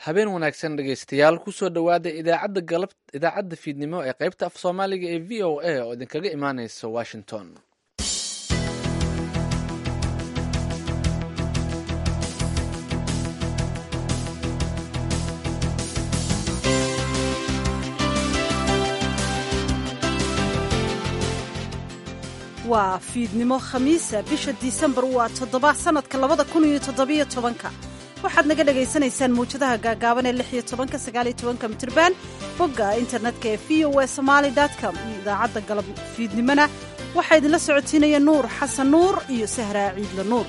habeen wanaagsan dhegaystayaal kusoo dhowaada idaacadda galab idaacadda fiidnimo ee qaybta af soomaaliga ee v o a oo idinkaga imaaneysa washington waa fiidnimo khamiisa bisha disembar waa toddoba sanadka labada kun iyo toddobiyo tobanka waxaad naga dhagaysanaysaan mawjadaha gaagaaban ee lix iyo tobanka sagaal iyo tobanka mitirban bogga internetka ee v o a somaali com iyo idaacadda galab fiidnimona waxaa idinla socotiinaya nuur xasan nuur iyo sahraa ciidla nuur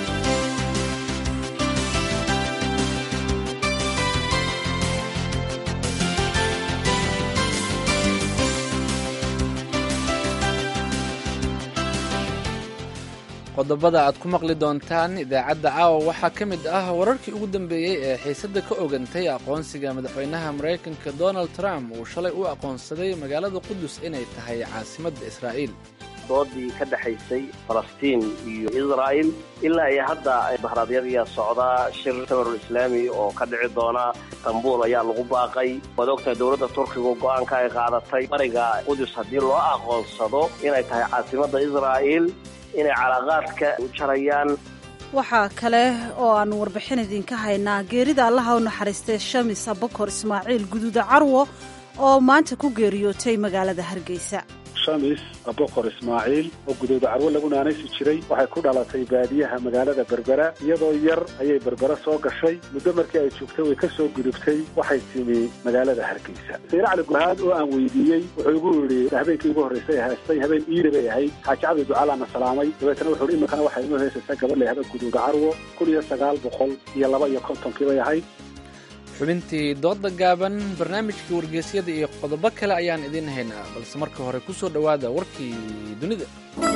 qodobada aad ku maqli doontaan idaacadda caawa waxaa ka mid ah wararkii ugu dambeeyey ee xiisadda ka ogantay aqoonsiga madaxweynaha maraykanka donald trump uu shalay u aqoonsaday magaalada qudus inay tahay caasimadda israa'iil doodii ka dhexaysay falastiin iyo israa'il ilaa iyo hadda bahraadyadiyaa socdaa shir tamarul islaami oo ka dhici doona istanbul ayaa lagu baaqay waad ogtahay dowladda turkiga go-aanka ay qaadatay bariga qudus haddii loo aqoonsado inay tahay caasimadda israa'iil inay calaaqaadka u jarayaan waxaa kale oo aanu warbixin idinka haynaa geerida allaha u naxariistay shamis abakor ismaaciil guduuda carwo oo maanta ku geeriyootay magaalada hargeysa shamis abokor ismaaciil oo gudooda carwo lagu naanaysi jiray waxay ku dhalatay baadiyaha magaalada berbera iyadoo yar ayay berbera soo gashay muddo markii ay joogtay way ka soo gudubtay waxay timi magaalada hargeysa sayre cali gurhaad oo aan weydiiyey wuxuu igu yidhi habeenkii ugu horraysay haystay habeen iida bay ahayd xaaji cabdi ducaalaana salaamay dabeetana wuxuu hi iminkana waxay inoo heysaysaa gabadh la yahda gudooda carwo kun iyo sagaal boqol iyo laba iyo kontonkii bay ahayd xubintii dooda gaaban barnaamijkii wargeysyada iyo qodobo kale ayaan idiin haynaa balse marka hore ku soo dhowaada warkii dunida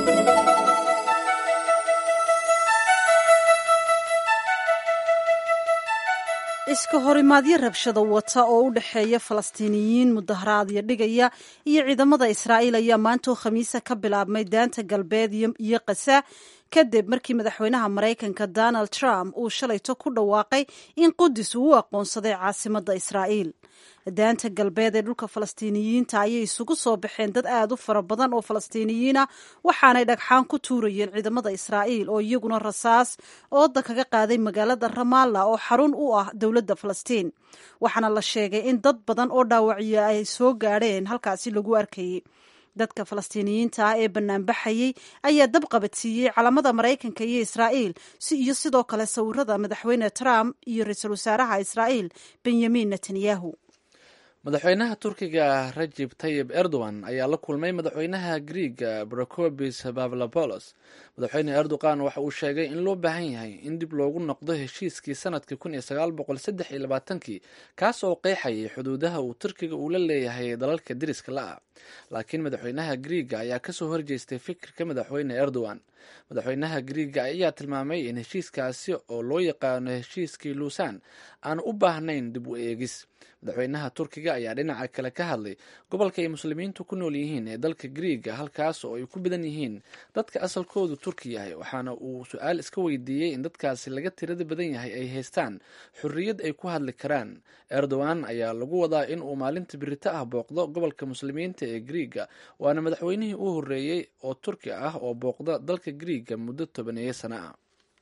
iska horimaadyo rabshada wata oo u dhexeeya falastiiniyiin mudaharaadyo dhigaya iyo ciidamada israa'iil ayaa maantoo khamiisa ka bilaabmay daanta galbeed iyo kasa kadib markii madaxweynaha maraykanka donald trump uu shalayto ku dhawaaqay in qudus uu u aqoonsaday caasimadda israa'iil daanta galbeed ee dhulka falastiiniyiinta ayay isugu soo baxeen dad aad u fara badan oo falastiiniyiina waxaanay dhagxaan ku tuurayeen ciidamada israa'iil oo iyaguna rasaas ooda kaga qaaday magaalada ramalla oo xarun u ah dowladda falastiin waxaana la sheegay in dad badan oo dhaawacyo ay soo gaadheen halkaasi lagu arkayay dadka falastiiniyiinta ah ee banaanbaxayey ayaa dab qabadsiiyey calamada maraykanka iyo israa'iil si iyo sidoo kale sawirada madaxweyne trump iyo ra-iisul wasaaraha israa'iil benyamin netanyahu madaxweynaha turkiga rajib tayib erdogan ayaa la kulmay madaxweynaha griiga brocobis pavlopolos madaxweyne erdogan waxa uu sheegay in loo baahan yahay in dib loogu noqdo heshiiskii sanadkii kun iyo sagaal boqol saddex iyo labaatankii kaas oo qeexayay xuduudaha uu turkiga uu la leeyahay dalalka deriska la-ah laakiin madaxweynaha griiga ayaa kasoo horjeestay fikirka madaxweyne erdogan madaxweynaha griiga ayaa tilmaamay in heshiiskaasi oo loo yaqaano heshiiskii luusan aanu u baahnayn dib u eegis madaxweynaha turkiga ayaa dhinaca kale ka hadlay gobolka ay muslimiintu ku nool yihiin ee dalka griiga halkaas oo ay ku badan yihiin dadka asalkoodu turki yahay waxaana uu su-aal iska weydiiyey in dadkaasi laga tirada badan yahay ay haystaan xorriyad ay ku hadli karaan erdogan ayaa lagu wadaa in uu maalinta birito ah booqdo gobolka muslimiinta ee griiga waana madaxweynihii u horreeyey oo turki ah oo booqda dalka griiga muddo tobaneeyo sano ah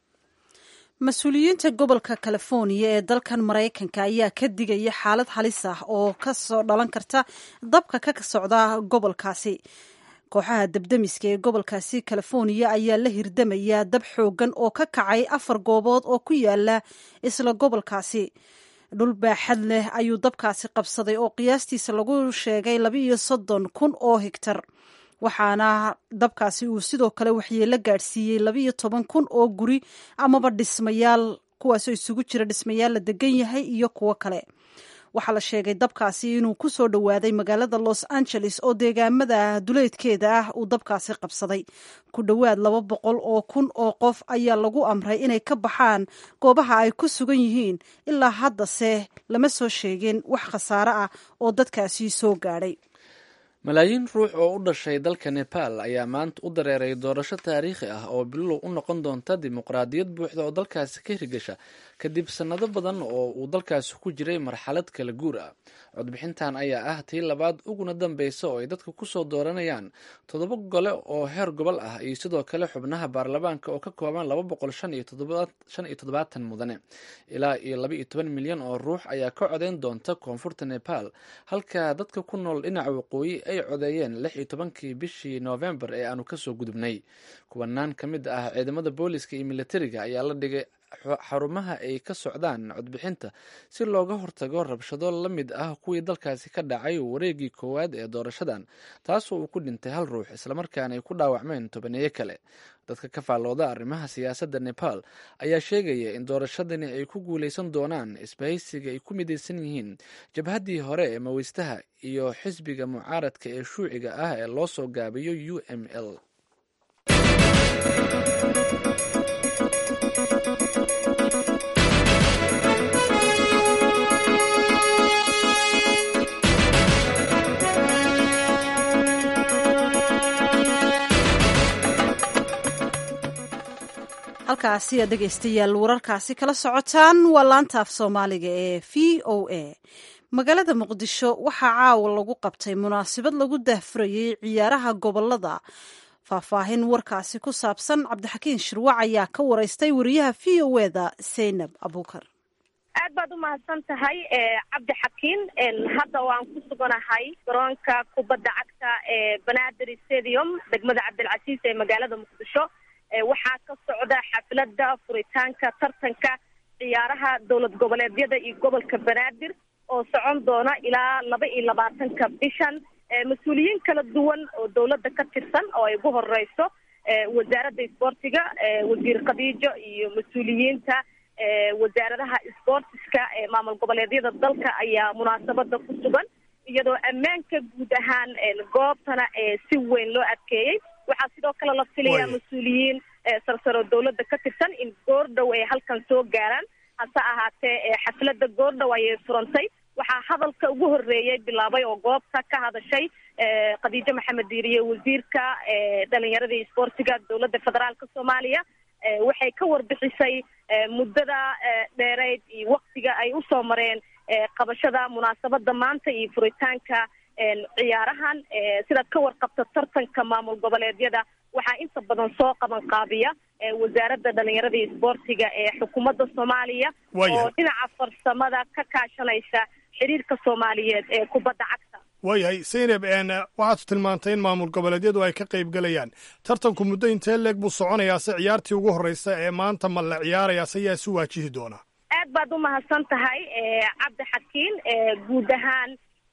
mas-uuliyiinta gobolka californiya ee dalkan maraykanka ayaa ka digaya xaalad halis ah oo ka soo dhalan karta dabka ka socda gobolkaasi kooxaha dabdemiska ee gobolkaasi californiya ayaa la hirdamaya dab xoogan oo ka kacay afar goobood oo ku yaala isla gobolkaasi dhul baaxad leh ayuu dabkaasi qabsaday oo qiyaastiisa lagu sheegay laba iyo soddon kun oo higtar waxaana dabkaasi uu sidoo kale waxyeelo gaadhsiiyey labaiyo toban kun oo guri amaba dhismayaal kuwaasoo isugu jira dhismayaal la degan yahay iyo kuwo kale waxaa la sheegay dabkaasi inuu ku soo dhowaaday magaalada los angeles oo deegaamada duleedkeeda ah uu dabkaasi qabsaday ku dhowaad laba boqol oo kun oo qof ayaa lagu amray inay ka baxaan goobaha ay ku sugan yihiin ilaa haddase lama soo sheegin wax khasaare ah oo dadkaasi soo gaadhay malaayiin ruux oo u dhashay dalka nepal ayaa maanta u dareeray doorasho taariikhi ah oo bilow u noqon doonta dimuqraadiyad buuxda oo dalkaasi ka hirgasha kadib sannado badan oo uu dalkaasi ku jiray marxalad kala guur ah codbixintan ayaa ah tii labaad uguna dambeysa oo ay dadka kusoo dooranayaan toddoba gole oo heer gobol ah iyo sidoo kale xubnaha baarlamaanka oo ka kooban laba boqol shan iyo toddobaatan mudane ilaa iyo laba iyo toban milyan oo ruux ayaa ka codeyn doonta koonfurta nepal halka dadka ku nool dhinaca waqooyi ay codeeyeen lix iyo tobankii bishii noofembar ee aanu kasoo gudubnay kuwanaan ka mid ah ciidamada booliska iyo militariga ayaa la dhigay xarumaha ay ka socdaan codbixinta si looga hortago rabshado la mid ah kuwii dalkaasi ka dhacay wareegii koowaad ee doorashadan taasoo uu ku dhintay hal ruux islamarkaana ay ku dhaawacmeen tobaneeyo kale dadka ka faallooda arrimaha siyaasadda nepal ayaa sheegaya in doorashadani ay ku guuleysan doonaan isbahaysiga ay ku midaysan yihiin jabhaddii hore ee maweystaha iyo xisbiga mucaaradka ee shuuciga ah ee loo soo gaabiyo u m l halkaasi aad dhegaystayaal wararkaasi kala socotaan waa laanta af soomaaliga ee v o a magaalada muqdisho waxaa caawa lagu qabtay munaasabad lagu daahfurayey ciyaaraha gobolada faahfaahin warkaasi ku saabsan cabdixakiin shirwac ayaa ka wareystay wariyaha v o eda zaynab abuukar aad baad u mahadsan tahay cabdi xakiin hadda waan ku suganahay garoonka kubadda cagta ee banaadir stadium degmada cabdilcasiis ee magaalada muqdisho waxaa ka socda xafladda furitaanka tartanka ciyaaraha dowlad goboleedyada iyo gobolka banaadir oo socon doona ilaa laba iyo labaatanka bishan mas-uuliyiin kala duwan oo dowladda ka tirsan oo ay ugu horeyso wasaaradda isboortiga wasiir khadiijo iyo mas-uuliyiinta wasaaradaha isboortiska ee maamul goboleedyada dalka ayaa munaasabada ku sugan iyadoo ammaanka guud ahaan goobtana si weyn loo adkeeyey waxaa sidoo kale la filayaa mas-uuliyiin sarsaro dowladda ka tirsan in goordhow ay halkan soo gaaraan hase ahaatee xafladda goordhow ayay furantay waxaa hadalka ugu horeeyey bilaabay oo goobta ka hadashay khadiijo maxamed diiriye wasiirka dhalinyarada iyo isboortiga dowladda federaalka soomaaliya waxay ka warbixisay muddada dheereyd iyo waktiga ay usoo mareen qabashada munaasabada maanta iyo furitaanka ciyaarahan sidaad ka warqabta tartanka maamul goboleedyada waxaa inta badan soo qaban qaabiya wasaaradda dhalinyarada iyo isboortiga ee xukuumadda soomaaliya oo dhinaca farsamada ka kaashanaysa xiriirka soomaaliyeed ee kubadda cagta waayahay saynab waxaad tilmaantay in maamul goboleedyadu ay ka qayb gelayaan tartanku muddo intee leeg buu soconayaa se ciyaartii ugu horreysa ee maanta ma la ciyaarayaa se yaa isu waajihi doonaa aad baad u mahadsan tahay cabdi xakiin guud ahaan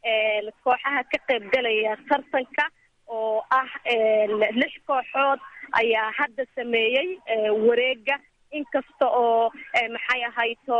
kooxaha ka qayb galaya tartanka oo ah lix kooxood ayaa hadda sameeyey wareega inkasta oo maxay ahayto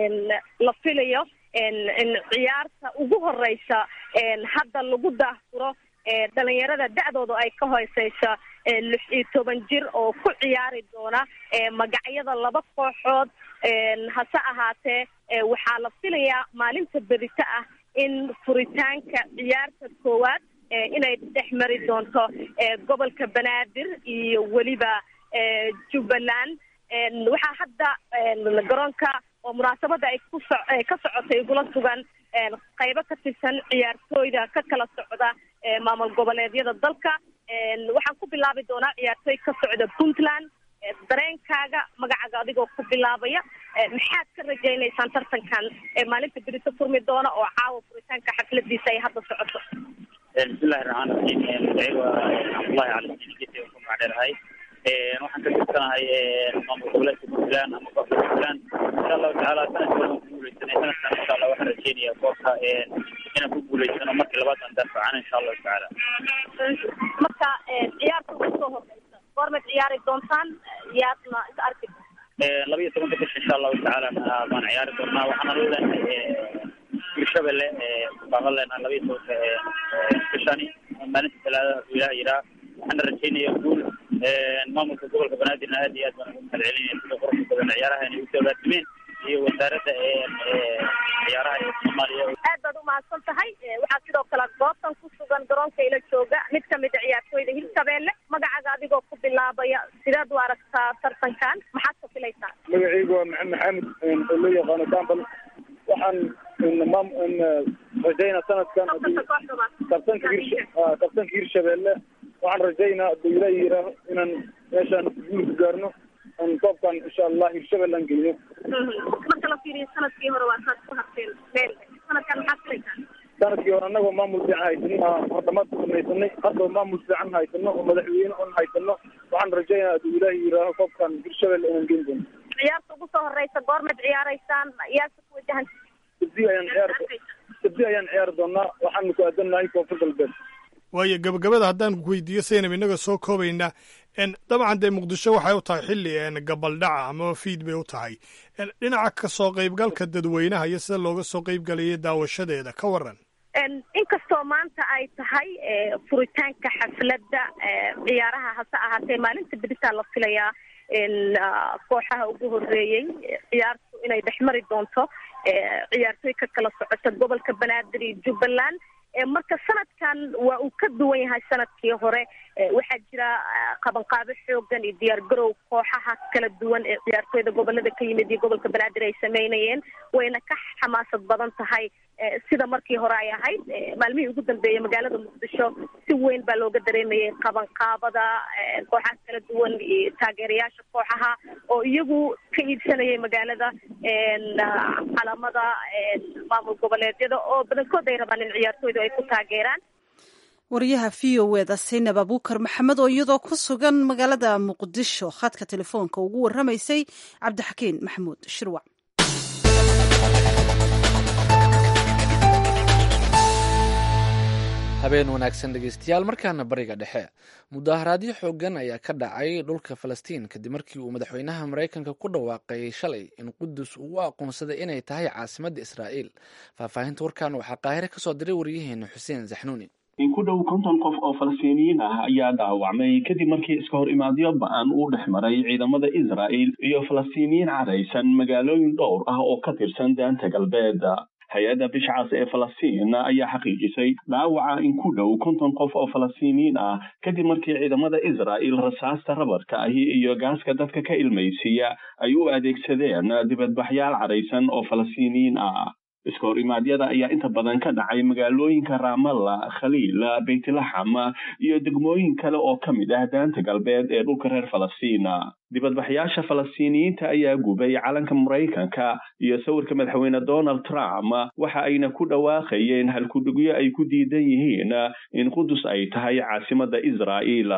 la filayo in ciyaarta ugu horeysa hadda lagu daahfuro dhalinyarada da-dooda ay ka hooseysa lix iyo toban jir oo ku ciyaari doona magacyada laba kooxood hase ahaatee waxaa la filayaa maalinta berito ah in furitaanka ciyaarta koowaad inay dhex mari doonto gobolka banaadir iyo weliba jubbaland waxaa hadda garoonka oo munaasabada ay ku so ka socotay igula sugan qaybo ka tirsan ciyaartooyda ka kala socda maamul goboleedyada dalka waxaan ku bilaabi doonaa ciyaartooy ka socda puntland dareenkaaga magacaaga adigoo ku bilaabaya maxaad ka rajaynaysaan tartankan maalinta berito furmi doona oo caawa furitaanka xafladiisa ay hadda socoto bismillahi raxmaan raxiim magacaygu waa cabdullahi cali sidigete ku magacdheerahay waxaan ka tirsanahay maamul goboleedka puntland ama kooxda puntland insha allahu tacaala sanadkii waan ku guuleysanay sanadkan insha allah waxaan rajeynaya koobka inaan ku guuleysano markii labaad aan daafacana insha allahu tacaala marka ciyaarta ugu soo horeysa goormaad ciyaari doontaan yaadna is arki laba iyo tobanka bisha insha allahu tacaala baan ciyaari doonaa waxaana leenahay hirshabelle baan leenahay laba iyo tobanka bishani maalinta talaada ilaah yiraa waxaana rajeynaya guul maamulka gobolka banaadirna aad iyo aad baan ugu mahad celinaya sida quruxda badan ciyaaraha inay usoo gaarsimeen iyo wasaaradda ciyaaraha ee soomaaliya aad baad umahadsan tahay waxaa sidoo kale goobtan ku sugan garoonka ila jooga mid kamid a ciyaartooyda hirshabeelle magacaga adigoo ku bilaabaya sideed u aragtaa tartankan maxaad ka filaysaa magacaygu waa maxamed maxamed oo loo yaqaano dambal waxaan rajayna sanadkan kabtanka hir kabtanka hirshabeelle waxaan rajaynaa haduu ilaah yiraaho inaan meeshaan guul ku gaarno aan koobkan insha allah hirshabelle aan geyno marka la fiiriyo sanadkii hore waa saad ku harteen meel sanadkan maxaad filaysaa sanadkii hore annagoo maamul fiican haysano hordhamaad ku samaysanay haddaba maamul fiican haysano oo madaxweyne on haysano waxaan rajaynaa haduu ilaah yiraaho koobkan hirshabelle inaan geyn doono ciyaarta ugu soo horeysa goormaad ciyaaraysaan yaasa ku wajahan sabdi ayaan ciyaar sabdi ayaan ciyaari doonaa waxaanu ku aadannahay koonfur galbeed waayo gabagabada haddaan weydiiyo saynab innaga soo koobaynaa dabcan dee muqdisho waxay u tahay xilli gabaldhaca amaba fiid bay u tahay dhinaca ka soo qaybgalka dadweynaha iyo sida looga soo qaybgalayay daawashadeeda ka waran inkastoo maanta ay tahay furitaanka xafladda ciyaaraha hase ahaatee maalinta beritaa la filayaa kooxaha ugu horeeyey ciyaartu inay dhex mari doonto ciyaartooy ka kala socota gobolka banaadir iyo jubbaland marka sanadkan waa uu ka duwan yahay sanadkii hore waxaa jira qabanqaabo xoogan iyo diyaar garow kooxaha kala duwan ee ciyaartooyda gobolada ka yimid iyo gobolka banaadir ay sameynayeen wayna ka xamaasad badan tahay sida markii hore ay ahayd maalmihii ugu dambeeyey magaalada muqdisho si weyn baa looga dareemayay qabanqaabada kooxaha kala duwan iyo taageerayaasha kooxaha oo iyagu ka iibsanayay magaalada calamada maamul goboleedyada oo badankood ay rabaan in ciyaartooydu ay ku taageeraan wariyaha v o eda saynab abuukar maxamed oo iyadoo ku sugan magaalada muqdisho khadka telefoonka ugu warramaysay cabdixakiin maxamuud shirwac habeen wanaagsan dhegeystayaal markaana bariga dhexe mudaharaadyo xoogan ayaa ka dhacay dhulka falastiin kadib markii uu madaxweynaha maraykanka ku dhawaaqay shalay in qudus uu u aqoonsaday inay tahay caasimadda israa'iil faahfaahinta warkan waxaa qaahire kasoo diray waryaheena xuseen zaxnuuni in ku dhow konton qof oo falastiiniyiin ah ayaa dhaawacmay kadib markii iska hor imaadyo ba-an uu dhex maray ciidamada israa'il iyo falastiiniyiin caraysan magaalooyin dhowr ah oo ka tirsan daanta galbeed hay-adda bishcaas ee falastiin ayaa xaqiijisay dhaawaca in ku dhow konton qof oo falastiiniyiin ah kadib markii ciidamada israa'il rasaasta rabarka ahi iyo gaaska dadka ka ilmaysiiya ay u adeegsadeen dibadbaxyaal caraysan oo falastiiniyiin ah iska hor imaadyada ayaa inta badan ka dhacay magaalooyinka raamalla khaliil beytlaxam iyo degmooyin kale oo ka mid ah daanta galbeed ee dhulka reer falastiina dibadbaxyaasha falastiiniyiinta ayaa gubay calanka maraykanka iyo sawirka madaxweyne donald trump waxa ayna ku dhawaaqayeen halkudhigyo ay ku diidan yihiin in qudus ay tahay caasimadda israa'iil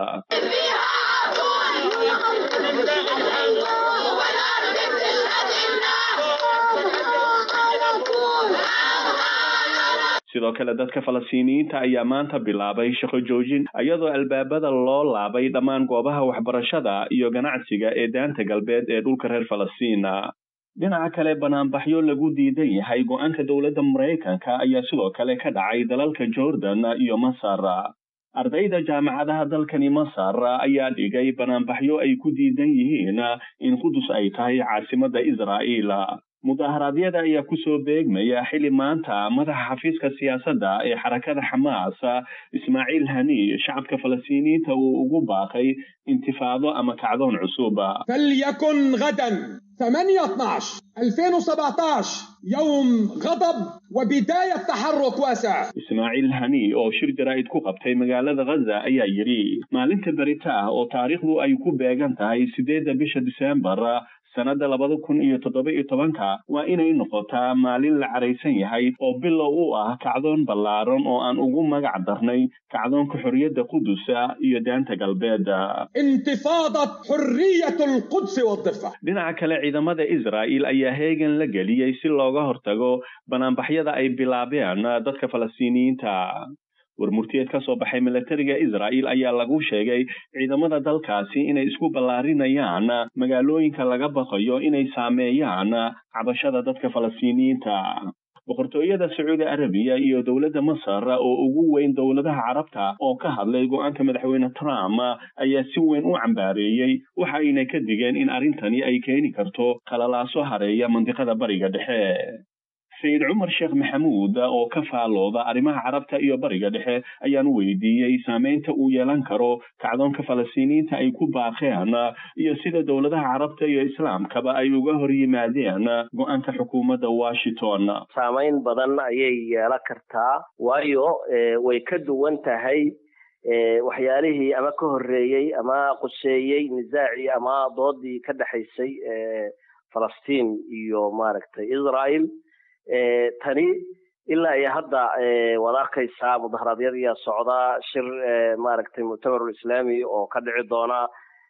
sidoo kale dadka falastiiniyiinta ayaa maanta bilaabay shaqo joojin iyadoo albaabada loo laabay dhammaan goobaha waxbarashada iyo ganacsiga ee daanta galbeed ee dhulka reer falastiina dhinaca kale banaanbaxyo lagu diidan yahay go-aanka dowladda maraykanka ayaa sidoo kale ka dhacay dalalka jordan iyo masar ardayda jaamacadaha dalkani masar ayaa dhigay banaanbaxyo ay ku diidan yihiin in qudus ay tahay caasimadda israa'iil mudaharaadyada ayaa kusoo beegmaya xili maanta madaxa xafiiska siyaasadda ee xarakada xamaas ismaaciil hani shacabka falastiiniyiinta uu ugu baaqay intifaado ama kacdoon cusub فليكن غدا 8 12 2017 يوم غضب وبداية تحرك واسع ismaaciil hani oo shir jaraa'id ku qabtay magaalada ghaza ayaa yidhi maalinta berita ah oo taariikhdu ay ku beegan tahay sideedda bisha diseembar sannadda labada kun iyo toddoba iyo tobanka waa inay noqotaa maalin la caraysan yahay oo bilow u ah kacdoon ballaaran oo aan ugu magac darnay kacdoonka xorriyadda qudusa iyo daanta galbeed انتفاضة حرية القدس والضفة dhinaca kale ciidamada israa'il ayaa heegan la geliyey si looga hortago banaanbaxyada ay bilaabeen dadka falastiiniyiinta warmurtiyeed ka soo baxay milatariga israa'il ayaa lagu sheegay ciidamada dalkaasi inay isku ballaarinayaan magaalooyinka laga baqayo inay saameeyaan cabashada dadka falastiiniyiinta boqortooyada sacuudi arabiya iyo dowladda masar oo ugu weyn dowladaha carabta oo ka hadlay go-aanka madaxweyne trump ayaa si weyn u cambaareeyey waxa ayna ka digeen in arrintani ay keeni karto qalalaaso hareeya mandiqada bariga dhexe sayid cumar sheekh maxamuud oo ka faalooda arrimaha carabta iyo bariga dhexe ayaan weydiiyey saameynta uu yeelan karo kacdoonka falastiiniyiinta ay ku baaqeen iyo sida dowladaha carabta iyo islaamkaba ay uga hor yimaadeen go-aanka xukuumadda washington saameyn badan ayay yeelan kartaa waayo way ka duwan tahay waxyaalihii ama ka horreeyey ama quseeyey nisaacii ama doodii ka dhexaysay falastiin iyo maaragtay israel tani ilaa iyo hadda waad arkaysaa mudaharaadyadiyaa socdaa shir maaragtay muctamarul islaami oo ka dhici doona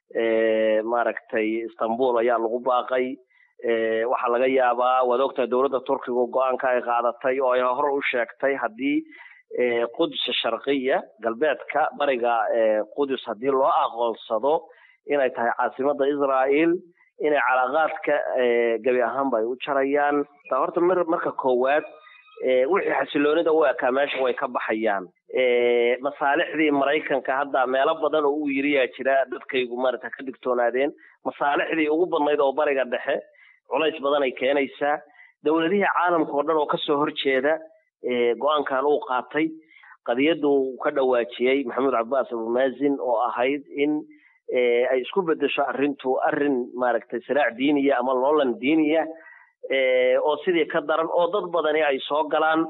maaragtay istanbul ayaa lagu baaqay waxaa laga yaabaa waad ogtahay dowladda turkiga go-aanka ay qaadatay oo ay hore u sheegtay haddii qudus sharqiya galbeedka bariga qudus haddii loo aqoonsado inay tahay caasimada israel inay calaaqaadka gebi ahaanba ay u jarayaan horta mar marka koowaad wixii xasiloonida u ekaa meesha way ka baxayaan masaalixdii maraykanka hadda meelo badan oo uu yiriyaa jira dadkaygu maarata ka digtoonaadeen masaalixdii ugu badnayd oo bariga dhexe culays badan ay keenaysaa dowladihii caalamka oo dhan oo kasoo horjeeda go-aankan uu qaatay qadiyadu ka dhawaajiyey maxamuud cabbaas abumazin oo ahayd in ay isku bedesho arrintu arrin maaragtay siraac diiniya ama loolan diiniya oo sidii ka daran oo dad badani ay soo galaan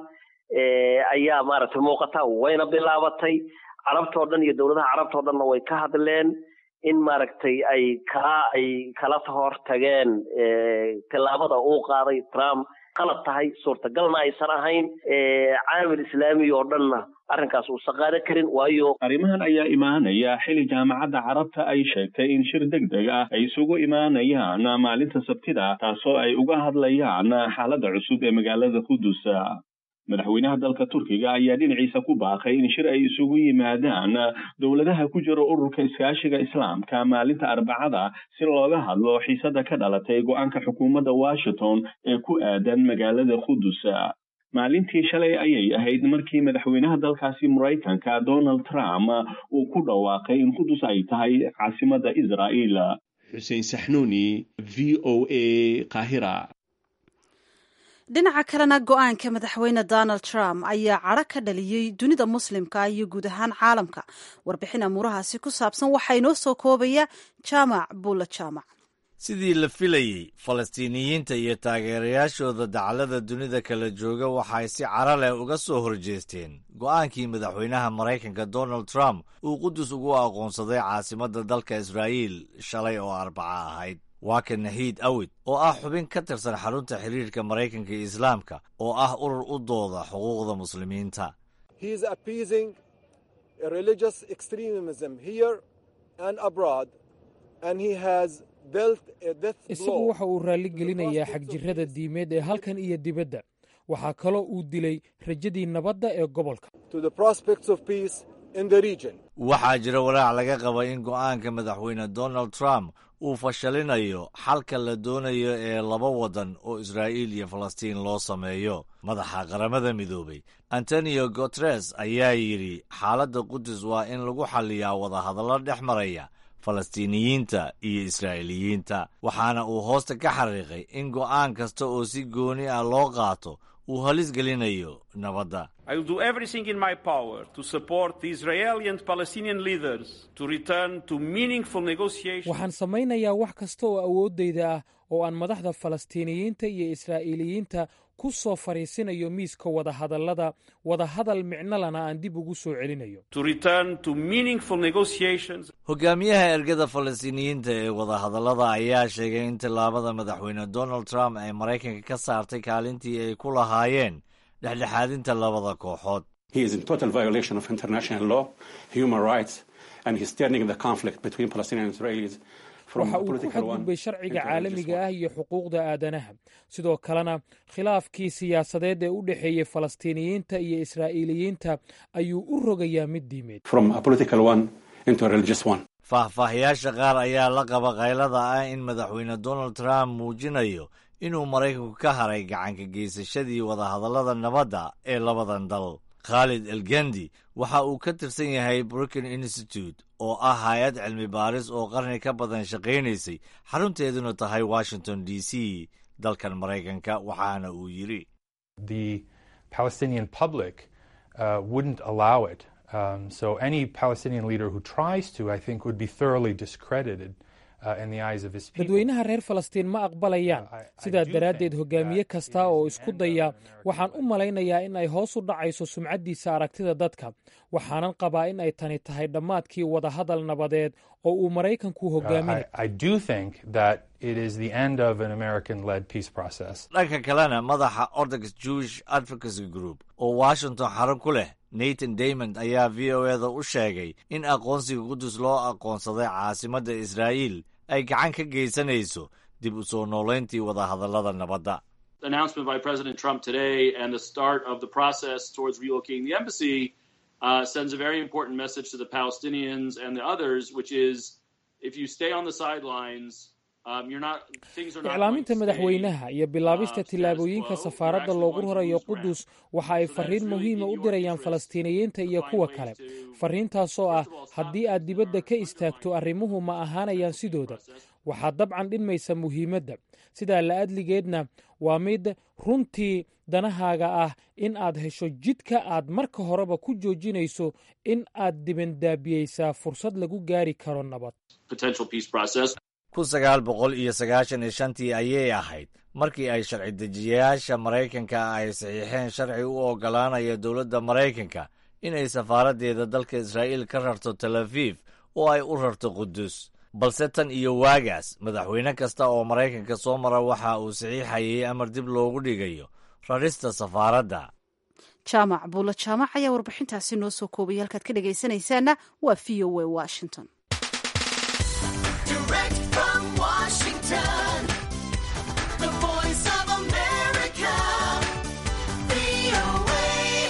ayaa maaragtay muuqata wayna bilaabatay carabtao dhan iyo dowladaha carabtao dhanna way ka hadleen in maaragtay ay kala ay kala hor tageen tillaabada uu qaaday trump qalad tahay suurtagalna aysan ahayn caamil islaami oo dhanna arrinkaas uusan qaadan karin waayo arrimahan ayaa imaanaya xili jaamacadda carabta ay sheegtay in shir deg deg ah ay isugu imaanayaan maalinta sabtida taasoo ay uga hadlayaan xaaladda cusub ee magaalada qudus madaxweynaha dalka turkiga ayaa dhinaciisa ku baaqay in shir ay isugu yimaadaan dowladaha ku jira ururka iskaashiga islaamka maalinta arbacada si looga hadlo xiisada ka dhalatay go-aanka xukuumadda washington ee ku aadan magaalada qudus maalintii shalay ayay ahayd markii madaxweynaha dalkaasi maraykanka donald trump uu ku dhawaaqay in qudus ay tahay caasimada israa'iil xuseen saxnuuni v o a qaahira dhinaca kalena go-aanka madaxweyne donald trump ayaa cadro ka dhaliyey dunida muslimka iyo guud ahaan caalamka warbixin amuurahaasi ku saabsan waxaa inoo soo koobaya jaamac buula jaamac sidii la filayey falastiiniyiinta iyo taageerayaashooda daclada dunida kala jooga waxay si caro leh uga soo horjeesteen go'aankii madaxweynaha maraykanka donald trump uu qudus ugu aqoonsaday caasimadda dalka israa'iil shalay oo arbaca ahayd waa ka nahiid awid oo ah xubin ka tirsan xarunta xiriirka maraykanka iyo islaamka oo ah urur u dooda xuquuqda muslimiinta isagu waxa uu raalligelinayaa xagjirrada diimeed ee halkan iyo dibadda waxaa kaloo uu dilay rajadii nabadda ee gobolka waxaa jira walaac laga qaba in go'aanka madaxweyne donald trump uu fashalinayo xalka la doonayo ee laba waddan oo israa'iil iyo falastiin loo sameeyo madaxa qaramada midoobay antonio guteres ayaa yidhi xaaladda qudus waa in lagu xalliyaa wadahadallo dhex maraya falastiiniyiinta iyo israa'iiliyiinta waxaana uu hoosta ka xariiqay in go'aan kasta oo si gooni ah loo qaato uu halis gelinayo nabadda I will do everything in my power to support the Israeli and Palestinian leaders to return to meaningful negotiations. waxaan samaynayaa wax kasta oo awooddayda ah oo aan madaxda falastiiniyiinta iyo israa'iiliyiinta ku soo fadhiisinayo miiska wadahadallada wadahadal micnolana aan dib ugu soo celinayo To return to meaningful negotiations. hogaamiyaha ergada falastiiniyiinta ee wadahadallada ayaa sheegay in tillaabada madaxweyne donald trump ay maraykanka ka saartay kaalintii ay ku lahaayeen dhexdhexaadinta labada kooxood He is in total violation of international law, human rights, and he's turning the conflict between Palestinians and Israelis from waxa a uu ku political one xadgudbay sharciga into a religious caalamiga ah iyo xuquuqda aadanaha sidoo kalena khilaafkii siyaasadeed ee u dhexeeyey falastiiniyiinta iyo israa'iiliyiinta ayuu u rogayaa mid diimeed from a political one into a religious one. faahfaahayaasha qaar ayaa la qaba kaylada ah in madaxweyne donald trump muujinayo inuu maraykanku ka haray gacanka geysashadii wadahadallada nabadda ee labadan dal khaalid elgendi waxa uu ka tirsan yahay brookin institute oo ah hay-ad cilmi baaris oo qarni ka badan shaqaynaysay xarunteeduna tahay washington d c dalkan maraykanka waxaana uu yidhi the Palestinian public uh, wouldn't allow it. Um, so any Palestinian leader who tries to, I think, would be thoroughly discredited uh, in the eyes of his people. dadweynaha reer falastiin ma aqbalayaan sidaa daraaddeed hogaamiye kasta oo isku daya waxaan u malaynayaa in ay hoos u dhacayso sumcaddiisa aragtida dadka waxaanan qabaa in ay tani tahay dhammaadkii wadahadal nabadeed oo uu maraykanku Uh, hogaaminayo I, I do think that it is the end of an American-led peace process. dhanka kalena madaxa orthodox jewish advocacy group oo washington xarun ku leh nathan damond ayaa v o eda u sheegay in aqoonsiga qudus loo aqoonsaday caasimadda israa'iil ay gacan ka geysanayso dib u soo noolayntii wadahadallada nabadda announcement by President Trump today and the start of the process towards relocating the embassy uh, sends a very important message to the Palestinians and the others, which is if you stay on the sidelines, um, you're not things are not. iclaaminta madaxweynaha iyo bilaabista tillaabooyinka safaaradda loogu rarayo qudus waxa ay farriin muhiima u dirayaan falastiiniyiinta iyo kuwa kale farriintaasoo ah haddii aad dibadda ka istaagto arrimuhu ma ahaanayaan sidooda waxaad dabcan dhinmaysa muhiimadda sidaa la'adligeedna waa mid runtii danahaaga ah in aad hesho jidka aad marka horeba ku joojinayso in aad dibandaabiyeysaa fursad lagu gaari karo nabad potential peace process. kun sagaal boqol iyo sagaashan iyo shantii ayay ahayd markii ay sharci dejiyayaasha maraykanka ay saxiixeen sharci u oggolaanaya dowladda maraykanka inay safaaraddeeda dalka israa'iil ka rarto tel aviv oo ay u rarto qudus balse tan iyo waagaas madaxweyne kasta oo maraykanka soo mara waxa uu saxiixayay amar dib loogu dhigayo rarista safaaradda jaamac buulo jaamac ayaa warbixintaasi noo soo koobaya halkaad ka dhegaysanaysaana waa v o a washington Direct from Washington, the voice of America, VOA.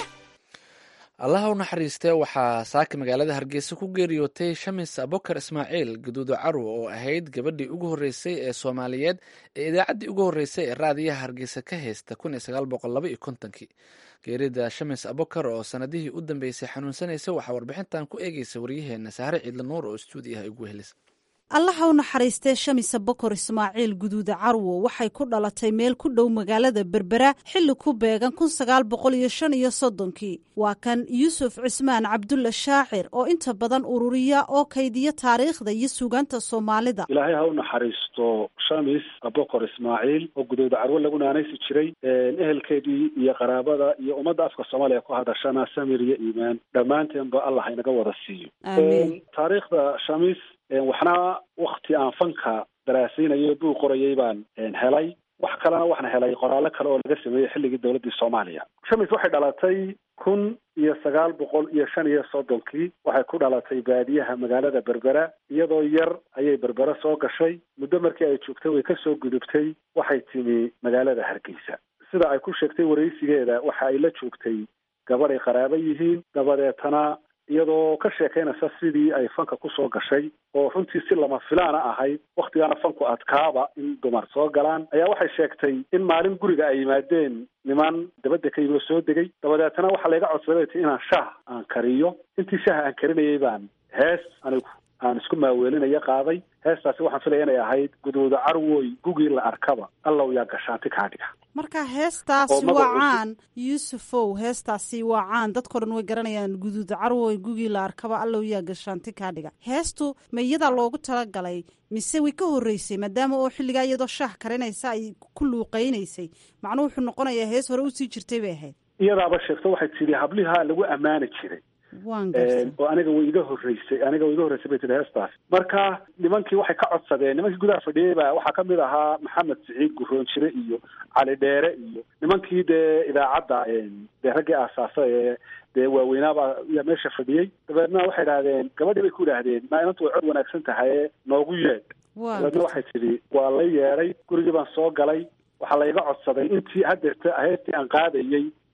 allaha u naxariistee waxaa saaka magaalada hargeysa ku geeriyootay shamis abokar ismaaciil gaduudo carwo oo ahayd gabadhii ugu horreysay ee soomaaliyeed ee idaacaddii ugu horreysay ee raadiyaha hargeysa ka haysta kun iyo sagaal boqol laba iyo kontonkii geerida shamis abokar oo sanadihii u dambeysay xanuunsanaysa waxaa warbixintan ku eegeysa waryaheena sahre ciidla nuur oo stuudiyaha igu helisa allaha u naxariistee shamisa bokor ismaaciil guduuda carwo waxay ku dhalatay meel ku dhow magaalada berbera xilli ku beegan kun sagaal boqol iyo shan iyo soddonkii waa kan yuusuf cismaan cabdulla shaacir oo inta badan ururiya oo kaydiya taariikhda iyo suugaanta soomaalida ilaahay ha u naxariisto shamis abokor ismaaciil oo gudooda carwo lagu naanaysi jiray ehelkeedii iyo qaraabada iyo ummadda afka soomaaliya ku hadashana samir iyo iimaan dhammaanteenba allah inaga wada siiyo Amiin. taariikhda shamis waxna wakti aan fanka daraasaynayo buu qorayay baan helay wax kalena waxaan helay qoraallo kale oo laga sameeyey xilligii dowladdii soomaaliya shamis waxay dhalatay kun iyo sagaal boqol iyo shan iyo soddonkii waxay ku dhalatay baadiyaha magaalada berbera iyadoo yar ayay berbera soo gashay muddo markii ay joogtay way kasoo gudubtay waxay timi magaalada hargeysa sida ay ku sheegtay waraysigeeda waxa ay la joogtay gabadh ay qaraabo yihiin dabadeetana iyadoo ka sheekaynaysa sidii ay fanka kusoo gashay oo runtii si lama filaana ahayd waktigaana fanku adkaaba in dumar soo galaan ayaa waxay sheegtay in maalin guriga ay yimaadeen niman dabadda ka yimi oo soo degay dabadeetana waxaa layga codsaday ti inaan shaah aan kariyo intii shaaha aan karinayay baan hees anigu aan isku maaweelinaya qaaday heestaasi waxaan filaya inay ahayd gudooda carwoy gugii la arkaba allow yaa gashaanti kaa dhiga marka heestaasi Oo magacu waa caan yuusufow heestaasi waa caan dadkao dhan way garanayaan guduuda carwoy gugii la arkaba allow yaa gashaanti kaa dhiga heestu ma iyadaa loogu talagalay mise way ka horreysay maadaama oo xilligaa iyadoo shaah karinaysa ay ku luuqaynaysay macnuu wuxuu noqonayaa hees hore usii jirtay bay ahayd iyadaaba sheegto waxay tidhi hablihaa lagu ammaani jiray waan gartay oo aniga way iga horreysay aniga way iga horreysay bay tihi heestaas marka nimankii waxay ka codsadeen nimankii gudaha fadhiyey baa waxaa kamid ahaa maxamed siciid guroonjire iyo cali dheere iyo nimankii dee idaacadda dee raggii aasaasa ee dee waaweynaaba yaa meesha fadhiyey dabeedna waxay idhahdeen gabadhii bay ku idhaahdeen maa inantu way cod wanaagsan tahay noogu yeedh waan dabeedna waxay tidhi waa la yeedhay gurigii baan soo galay waxaa layga codsaday intii haddeerta heestii aan qaadayey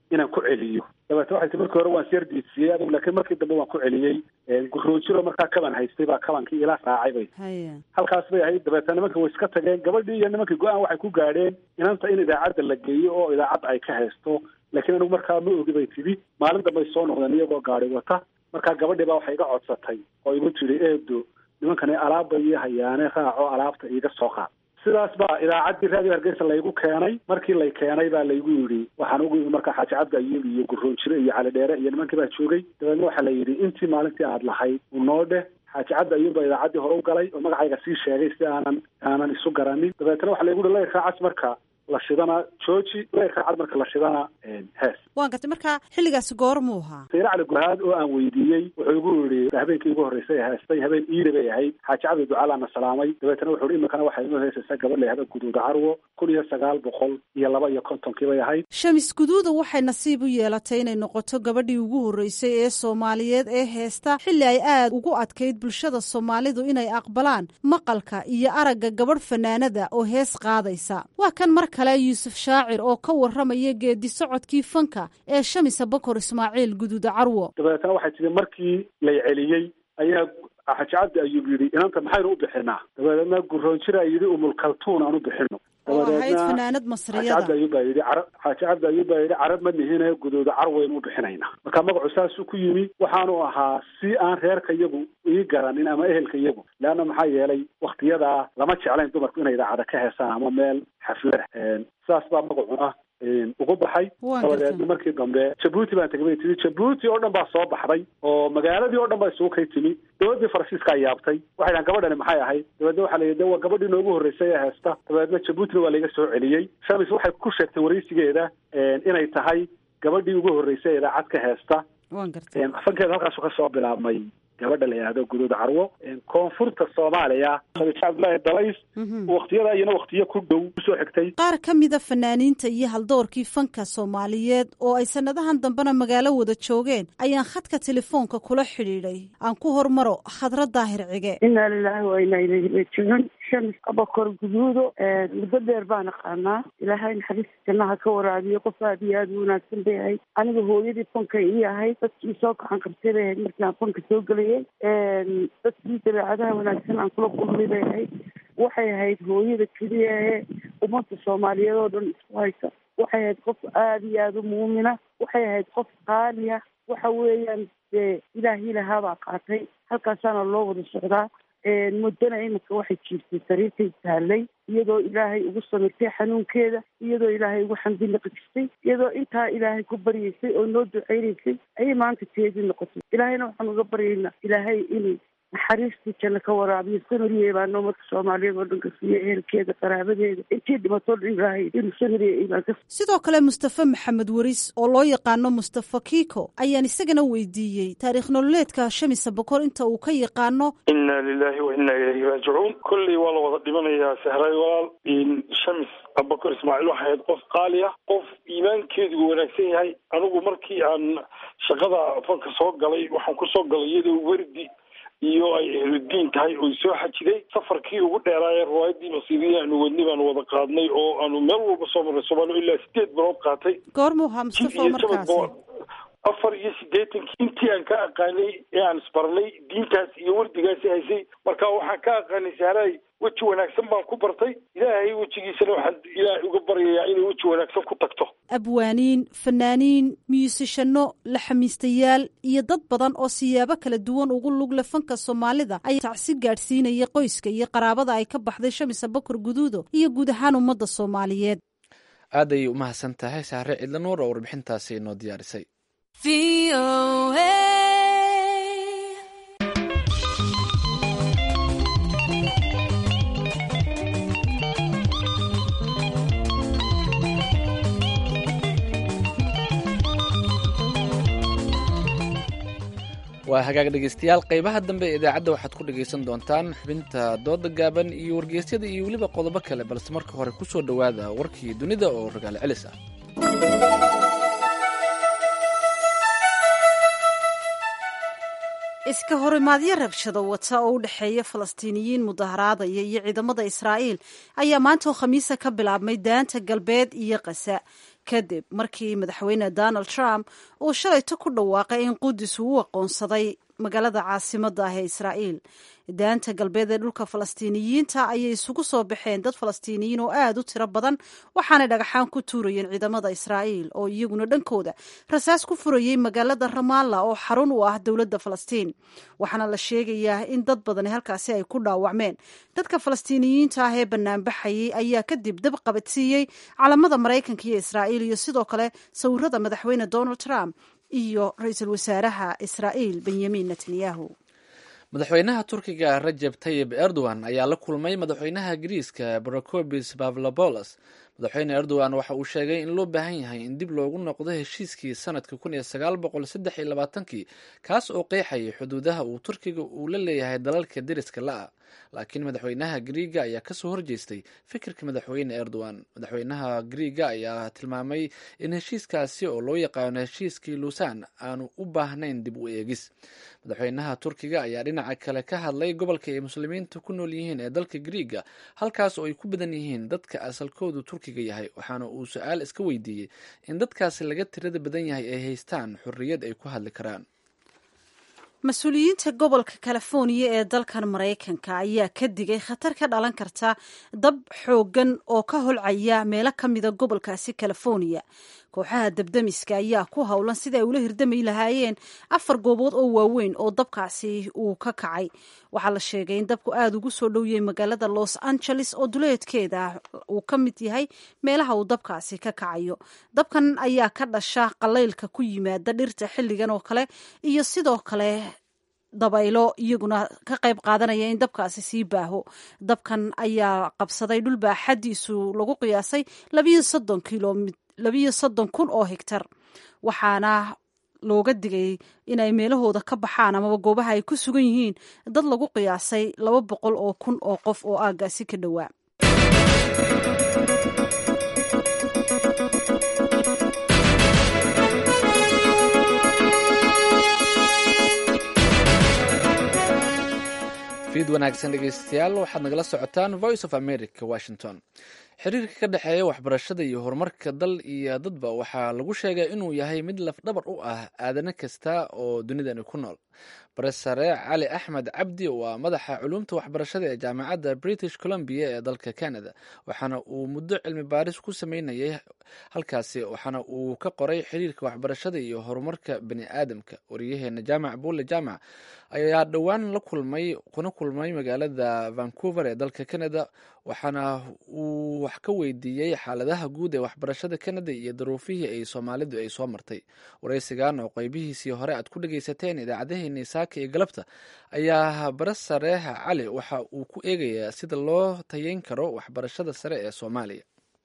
inaan ku celiyo dabeete waxay tii markii hore waan siyar diidsiiyey adigu laakiin markii dambe waan ku celiyey guroojiro markaa kaban haystay baa kabankii ila raacay bay halkaas bay ahayd dabeete nimanka way iska tageen gabadhii iyo nimankii go-aan waxay ku gaadheen inanta in idaacadda la geeyo oo idaacadda ay ka haysto laakiin anigu markaa ma ogi bay tidhi maalin dambe ay soo noqdeen iyagoo gaari wata markaa gabadhii baa waxay iga codsatay oo igu tidhi eedo nimankani alaabba iyo hayaane raaco alaabta iiga soo qaad sidaas baa idaacaddii raadiyo hargeysa laygu keenay markii lay keenay baa laygu yidhi waxaan ugu yimi markaa xaaji cabdi ayuub iyo guroonjire iyo cali dheere iyo nimankii baa joogay dabeedna waxaa la yidhi intii maalintii aad lahayd unoo dheh xaaji cabdi ayuub baa idaacaddii hore u galay oo magacayga sii sheegay si aanan aanan isu garanin dabeetna waxaa laygu yihi layrkaa cas marka la shidana jooji layrkaa cad marka la shidana hees waan gartay marka xilligaasi goormuu ahaa sayre cali gurhaad oo aan weydiiyey wuxuu igu yidhi habeenkii igu horreysay heestay habeen iile bay ahayd xaaji cabdi ducaalaana salaamay dabeetana wuxuu ihi imikana waxay inoo heesaysaa gabadh la yahda guduuda carwo kun iyo sagaal boqol iyo laba iyo kontonkii bay ahayd shamis guduuda waxay nasiib u yeelatay inay noqoto gabadhii ugu horreysay ee soomaaliyeed ee heesta xilli ay aad ugu adkayd bulshada soomaalidu inay aqbalaan maqalka iyo aragga gabadh fanaanada oo hees qaadaysa waa kan mar kale yuusuf shaacir oo ka warramaya geedi socodkii fanka ee shamisa bakor ismaaciil guduuda carwo dabeetana waxay tihi markii lay celiyey ayaa xaaji cabdi ayuub yidhi inanta maxaynu u bixinaa dabeedna guroonjira yidhi umulkaltuun aan u bixino oo ahayd fanaanad xaaji cabdi masriyada ayuub baa yidhi cara xaaji cabdi ayuub baa yidhi carab ma nihine guduuda carwaynu u bixinaynaa marka magacu saasuu ku yimi waxaanu ahaa si aan reerka iyagu ii garanin ama ehelka iyagu leanna maxaa yeelay waktiyadaa lama jeclayn dumarku inay idaacada ka heesaan ama meel xaflada saas baa magacuna ugu baxay Waan dabadeedna gartay. markii dambe jabuuti baan tegay bay tiri jabuuti oo dhan baa soo baxday oo magaaladii oo dhan baa isugu kay timi dowladdii faransiiskaa yaabtay waxay dhahan gabadhani maxay ahayd dabeedna waxaa la yidhi de waa gabadhii noogu horreysay ee heesta dabeedna jabuutina waa layga soo celiyey shamis waxay ku sheegtay waraysigeeda inay tahay gabadhii ugu horreysay ee idaacad ka heesta waan gartay fankeeda halkaasu ka soo bilaabmay gabadha la yidhahdo guduud carwo koonfurta soomaaliya khadiija cabdullaahi dalays waktiyada iyana waktiyo ku dhow kusoo xigtay qaar ka mida fanaaniinta iyo haldoorkii fanka soomaaliyeed oo ay sannadahan dambena magaalo wada joogeen ayaan khadka telefoonka kula xidhiidhay aan ku hormaro khadra daahir cige inaa lilaahi wa inaa ilayhi raajicuun shams abakor guduudo muddo dheer baan aqaanaa ilaahay naxariista jannaha ka waraabiyo qof aad iyo aad u wanaagsan bay ahayd aniga hooyadii fanka ii ahayd dadkii soo gacan qabtay bay ahayd markii aan fanka soo gelayay dadkii dabeecadaha wanaagsan aan kula kulmay bay ahayd waxay ahayd hooyada keliya ee ummadda soomaaliyeed oo dhan isku haysa waxay ahayd qof aada iyo aada u muumina waxay ahayd qof qaaliya waxa weeyaan dee ilaahii lahaabaa qaatay halkaasaana loo wada socdaa muddana iminka waxay jiirtay sariirtay taallay iyadoo ilaahay ugu samirtay xanuunkeeda iyadoo ilaahay ugu xamdi naqdistay iyadoo intaa ilaahay ku baryaysay oo noo ducaynaysay ayay maanta teedii noqotay ilaahayna waxaan uga baryaynaa ilaahay inay naxariistii janno ka waraabiyo samiriye baanoo marka soomaaliyeed oo dhan ka siiya ehelkeeda qaraabadeeda intii dhimatoo dhan ilaahay inuu samiriye imaan ka sidoo kale mustafe maxamed waris oo loo yaqaano mustafa kiiko ayaan isagana weydiiyey taariikh nololeedka shamisa bokor inta uu ka yaqaano ina lilahi wa ina ilayhi raajicuun kolley waa la wada dhimanayaa sehray walaal shamis abubakar ismaaciil waxay ahayd qof qaali ah qof iimaankeedu wanaagsan yahay anigu markii aan shaqada fanka soo galay waxaan kusoo galay iyadoo werdi iyo ay ehludiin tahay oo soo xajiday safarkii ugu dheeraayee riwaayadii masiibiya aanu wadnay baanu wada qaadnay oo aanu meel walba soo marnay soomaaliya ilaa sideed bilood qaatay goormuu ahaa mustafa oo markaasi afar iyo siddeetankii intii aan ka aqaanay ee aan isbarnay diintaas iyo wardigaasi haysay marka waxaan ka aqaanay sahraay weji wanaagsan baan ku bartay ilaahay wejigiisana waxaan ilaahay uga baryayaa inay weji wanaagsan ku tagto abwaaniin fanaaniin miyusishano laxamiistayaal iyo dad badan oo siyaabo kala duwan ugu lugle fanka soomaalida ayaa tacsi gaadhsiinaya qoyska iyo qaraabada ay ka baxday shamisa bakor guduudo iyo guud ahaan ummadda soomaaliyeed aad ayay u mahadsan tahay saare cidla nuur oo warbixintaasi inoo diyaarisay waa hagaag dhegeystayaal qeybaha dambe ee idaacadda waxaad ku dhegaysan doontaan xubinta dooda gaaban iyo wargeysyada iyo weliba qodobo kale balse marka hore ku soo dhowaada warkii dunida oo ragaalo celis ah iska horimaadyo rabshado wata oo u dhexeeya falastiiniyiin mudaharaadaya iyo ciidamada israa'iil ayaa maanta oo khamiisa ka bilaabmay daanta galbeed iyo kasa kadib markii madaxweyne donald trump uu shalayto ku dhawaaqay in qudus uu u aqoonsaday magaalada caasimadda ah ee israa'iil daanta galbeed ee dhulka falastiiniyiinta ayay isugu soo baxeen dad falastiiniyiin oo aad u tiro badan waxaanay dhagaxaan ku tuurayeen ciidamada israa'iil oo iyaguna dhankooda rasaas ku furayey magaalada ramaalla oo xarun u ah dowladda falastiin waxaana la sheegayaa in dad badani halkaasi ay ku dhaawacmeen dadka falastiiniyiinta ah ee banaanbaxayay ayaa kadib dab qabadsiiyey calamada maraykanka iyo israa'iil iyo sidoo kale sawirada madaxweyne donald trump iyo ra-iisul wasaaraha israa'iil benyamin netanyahu madaxweynaha turkiga rajeb tayib erdogan ayaa la kulmay madaxweynaha giriiska brocobis pavlobolos madaxweyne erdogan waxa uu sheegay in loo baahan yahay in dib loogu noqdo heshiiskii sanadka kun iyo sagaal boqol saddex iyo labaatankii kaas oo qeexayay xuduudaha uu turkiga uu la leeyahay dalalka deriska la-a laakiin madaxweynaha griiga ayaa kasoo horjeestay fikirka madaxweyne erdogan madaxweynaha griiga ayaa tilmaamay in heshiiskaasi oo loo yaqaano heshiiskii luusan aanu u baahnayn dib u eegis madaxweynaha turkiga ayaa dhinaca kale ka hadlay gobolka ay muslimiinta ku nool yihiin ee dalka griiga halkaas oo ay ku badan yihiin dadka asalkoodu turkiga yahay waxaana uu su-aal iska weydiiyey in dadkaasi laga tirada badan yahay ay haystaan xorriyad ay ku hadli karaan mas-uuliyiinta gobolka californiya ee dalkan maraykanka ayaa ka digay khatar ka dhalan karta dab xooggan oo ka holcaya meelo ka mida gobolkaasi californiya kooxaha dabdamiska ayaa ku howlan sida ay ula hirdamay lahaayeen afar goobood oo waaweyn oo dabkaasi uu ka kacay waxaa la sheegay in dabku aada ugu soo dhowyay magaalada los angeles oo duleedkeeda uu ka mid yahay meelaha uu dabkaasi ka kacayo dabkan ayaa ka dhasha qalaylka ku yimaada dhirta xilligan oo kale iyo sidoo kale dabaylo iyaguna ka qayb qaadanaya in dabkaasi sii baaho dabkan ayaa qabsaday dhul baaxadiisu lagu qiyaasay labiyo soddon kilomit labiyo soddon kun oo higtar waxaana looga digay inay meelahooda ka baxaan amaba goobaha ay ku sugan yihiin dad lagu qiyaasay laba boqol oo kun oo qof oo aaggaasi ka dhowaa fiid wanaagsan dhegeystayaal waxaad nagala socotaan voice of america washington xiriirka ka dhexeeya waxbarashada iyo horumarka dal iyo dadba waxaa lagu sheegay inuu yahay mid lafdhabar u ah aadane kasta oo dunidani ku nool baresare cali axmed cabdi waa madaxa culuumta waxbarashada ee jaamacadda british columbia ee dalka canada waxaana uu muddo cilmi baaris ku sameynayay halkaasi waxaana uu ka qoray xiriirka waxbarashada iyo horumarka bani aadamka wariyaheena jaamac buule jaamac ayaa dhowaan la kulmay kuna kulmay magaalada vancouver ee dalka canada waxaana uu wax ka weydiiyey xaaladaha guud ee waxbarashada canada iyo daruufihii ay soomaalidu ay soo martay waraysigan oo qeybihiisii hore aad ku dhegeysateen idaacadaheeni saaka iyo galabta ayaa bare sareeha cali waxa uu ku eegayaa sida loo tayeyn karo waxbarashada sare ee soomaaliya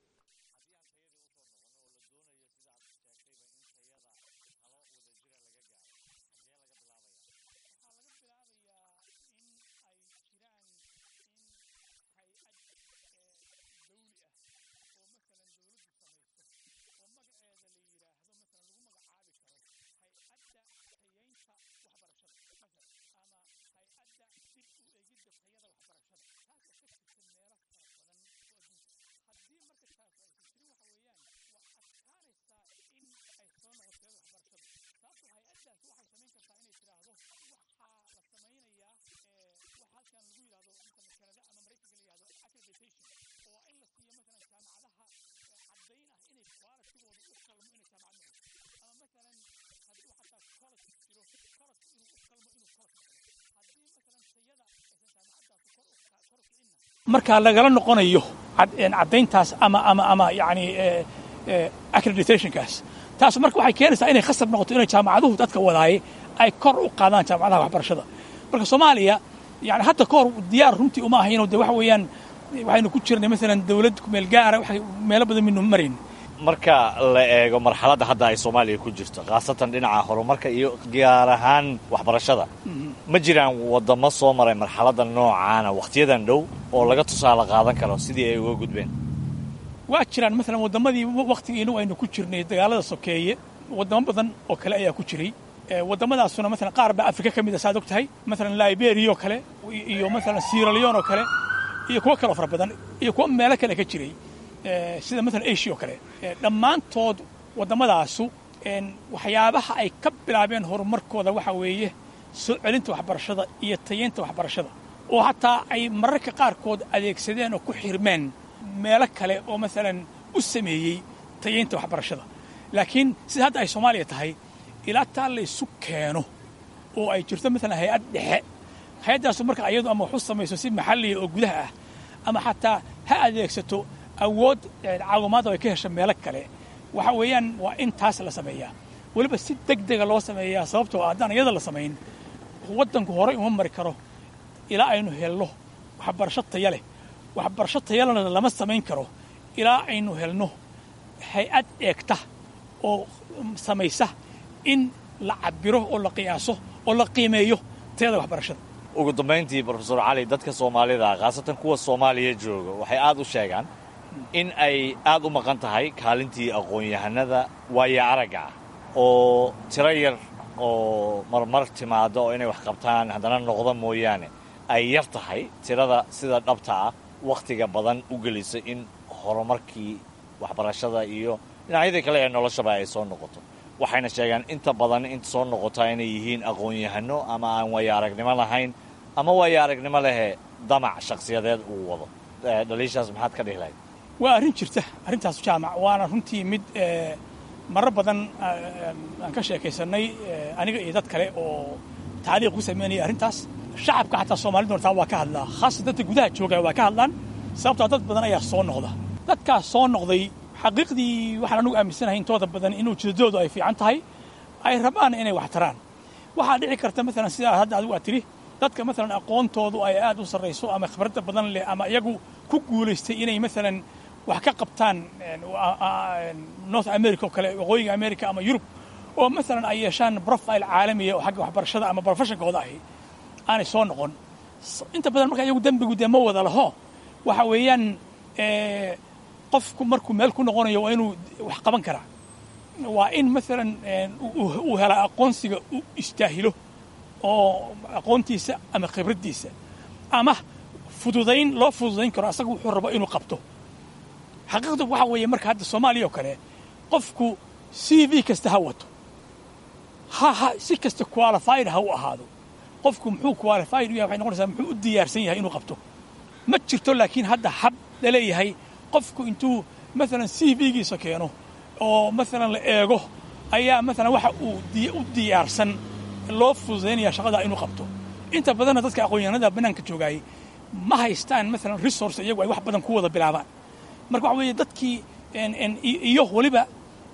marka lagala noqonayo caddayntaas ama ama ama yani accreditationkaas taas marka waxay keenaysaa inay khasab noqoto inay jaamacaduhu dadka wadaaye ay kor u qaadaan jaamacadaha waxbarashada marka soomaaliya yani hadda ka hor diyaar runtii uma ahayno de waxa weeyaan waxaynu ku jirnay maalan dawlad kumeel gaara waxay meelo badan minu marayn marka la eego marxaladda hadda ay soomaaliya ku jirto khaasatan dhinaca horumarka iyo gaar ahaan waxbarashada ma jiraan waddamo soo maray marxaladda noocaana wakhtiyadan dhow oo laga tusaale qaadan karo sidii ay uga gudbeen waa jiraan maalan waddamadii wakhtigiinu aynu ku jirnay dagaalada sokeeye waddamo badan oo kale ayaa ku jiray waddamadaasuna maalan qaar baa afrika ka mid a saad og tahay maalan liberia oo kale iyo maalan sierra leone oo kale iyo kuwo kaloo fara badan iyo kuwo meelo kale ka jiray sida maalan asia oo kale dhammaantood waddamadaasu waxyaabaha ay ka bilaabeen horumarkooda waxa weeye soo celinta waxbarashada iyo tayeynta waxbarashada oo hataa ay mararka qaarkood adeegsadeen oo ku xirmeen meelo kale oo maalan u sameeyey tayeynta waxbarashada laakiin sida hadda ay soomaaliya tahay ilaa taa laysu keeno oo ay jirto maalan hay-ad dhexe hay-addaasu marka ayadu ama wax u samayso si maxalliya oo gudaha ah ama xataa ha adeegsato awood caawimaad oo ay ka hesho meelo kale waxa weeyaan waa in taas la sameeyaa weliba si deg dega loo sameeyaa sababtoo haddaan iyada la samayn waddanku horay uma mari karo ilaa aynu helno waxbarasho taya leh waxbarasho tayalena lama samayn karo ilaa aynu helno hay-ad eegta oo samaysa in la cabiro oo la qiyaaso oo la qiimeeyo tayada waxbarashada ugu dambayntii brofesor cali dadka soomaalida khaasatan kuwa soomaaliya jooga waxay aad u sheegaan in ay aad u maqan tahay kaalintii aqoon-yahanada waaya aragga ah oo tiro yar oo marmar timaado oo inay wax qabtaan haddana noqda mooyaane ay yar tahay tirada sida dhabta ah wakhtiga badan u gelisa in horumarkii waxbarashada iyo dhinacyadii kale ee noloshaba ay soo noqoto waxayna sheegaan inta badan inta soo noqotaa inay yihiin aqoon-yahano ama aan waaya aragnimo lahayn ama waaya aragnimo lehe damac shakhsiyadeed uu wado dhaliishaas maxaad ka dhihi lahayd waa arrin jirta arrintaas jaamac waana runtii mid marar badan aan ka sheekaysannay aniga iyo dad kale oo taaliiq ku samaynaya arrintaas shacabka xataa soomaalida hortaa waa ka hadlaa khaasatan dadka gudaha jooga waa ka hadlaan sababtoo dad badan ayaa soo noqda dadkaas soo noqday xaqiiqdii waxaan anugu aaminsanahay intooda badan in ujeedadoodu ay fiican tahay ay rabaan inay wax taraan waxaa dhici karta maalan sidaa hadda adigu aad tidhi dadka maalan aqoontoodu ay aad u sarrayso ama khibradda badan leh ama iyagu ku guulaystay inay maalan wax ka qabtaan north america oo kale waqooyiga america ama yurub oo maalan ay yeeshaan profile caalamiya oo xagga waxbarashada ama profeshonkooda ahi aanay soo noqon inta badan marka iyagu dembigu dee ma wada laho waxa weeyaan qofku markuu meel ku noqonayo waa inuu wax qaban karaa waa in maalan uu helaa aqoonsiga u istaahilo oo aqoontiisa ama khibraddiisa ama fududayn loo fududayn karo asaga wuxuu rabo inuu qabto xaqiiqdu waxa weeye marka hadda soomaaliya oo kale qofku c v kasta ha wato ha ha si kasta qualified ha u ahaado qofku muxuu qualified u yahay waxay noqonaysaa muxuu u diyaarsan yahay inuu qabto ma jirto laakiin hadda hab laleeyahay qofku intuu maalan c v-giisa keeno oo maalan la eego ayaa maalan waxa uu u diyaarsan loo fududaynaya shaqada inuu qabto inta badanna dadka aqoon-yahanada bannaanka joogaayay ma haystaan maalan resource iyagu ay wax badan ku wada bilaabaan marka waxa weeye dadkii iyo weliba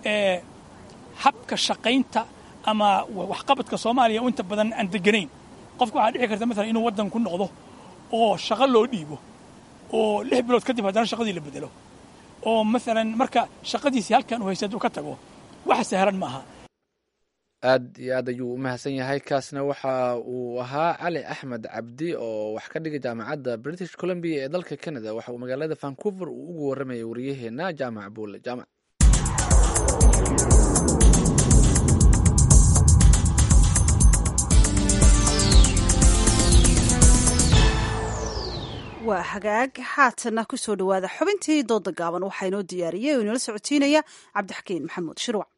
habka shaqaynta ama waxqabadka soomaaliya oo inta badan aan deganayn qofka waxaa dhici karta maalan inuu waddan ku noqdo oo shaqo loo dhiibo oo lix bilood kadib haddana shaqadii la bedelo oo maalan marka shaqadiisii halkan uu haysta hadduu ka tago wax sahlan ma aha aad iyo aad ayuu u mahadsan yahay kaasna waxa uu ahaa cali axmed cabdi oo wax ka dhigay jaamacadda british columbia ee dalka canada waxa uu magaalada vancouver uu ugu warramayay waryaheena jaamac buule jaamac waa hagaag haatana ku soo dhowaada xubintii dooda gaaban waxaa inoo diyaariyey oo inala socotiinaya cabdixakiin maxamuud shirwac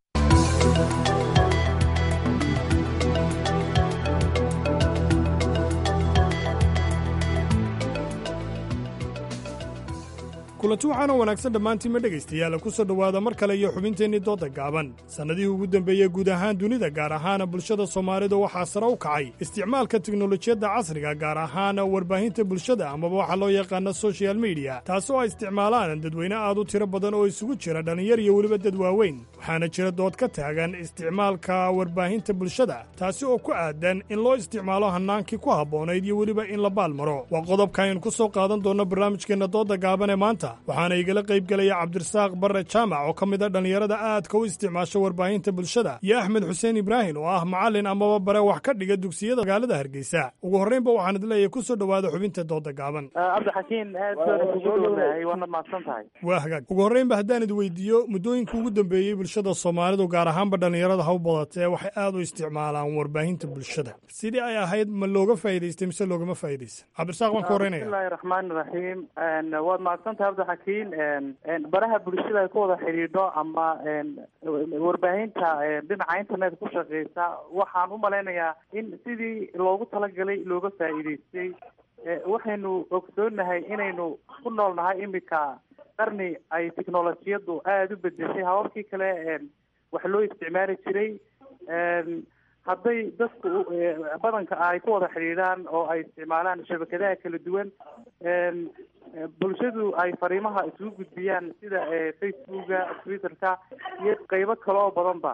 kulanti waxaana wanaagsan dhammaantiinma dhegaystayaal ku soo dhowaada mar kale iyo xubinteennii doodda gaaban sannadihii ugu dembeeyey guud ahaan dunida gaar ahaan bulshada soomaalida waxaa sare u kacay isticmaalka teknolojiyadda casriga gaar ahaan warbaahinta bulshada amaba waxaa loo yaqaana sochial mediya taas oo ay isticmaalaan dadweyne aad u tiro badan oo isugu jira dhallinyar iyo weliba dad waaweyn waxaana jira dood ka taagan isticmaalka warbaahinta bulshada taasi oo ku aadan in loo isticmaalo hannaankii ku habboonayd iyo weliba in la baalmaro waa qodobka aynu ku soo qaadan doonno barnaamijkeenna doodda gaaban ee maanta waxaana igala qayb gelaya cabdirasaaq barre jaamac oo ka mid a dhallinyarada aadka u isticmaasha warbaahinta bulshada iyo axmed xuseen ibraahim oo ah macallin amaba bare wax ka dhiga dugsiyada magaalada hargeysa ugu horraynba waxaan idleeyahay ku soo dhowaada xubinta doodda gaaban cabdixakiin aad baan kugu dhownahay waana mahadsan tahay waa hagaag ugu horraynba haddaan id weydiiyo muddooyinka ugu dambeeyey bulshada bulshada soomaalidu gaar ahaanba dhallinyarada ha u badatee waxay aad u isticmaalaan warbaahinta bulshada sidii ay ahayd ma looga faa'idaystay mise loogama faa'iidaysan cabdirasaaq waan ka horreynaya bismillahi raxmaani raxiim waad mahadsantahay cabdixakiin baraha bulshada ay ku wada xidhiidho ama warbaahinta dhinaca internet ku shaqeysa waxaan u malaynayaa in sidii loogu talagalay looga faa'iidaystay waxaynu ogsoonahay inaynu ku nool nahay imika qarni ay technolojiyadu aada u bedeshay hababkii kale wax loo isticmaali jiray hadday dadku badanka ay ku wada xidhiidhaan oo ay isticmaalaan shabakadaha kala duwan bulshadu ay fariimaha isugu gudbiyaan sida facebooka twitterka iyo qeybo kale oo badanba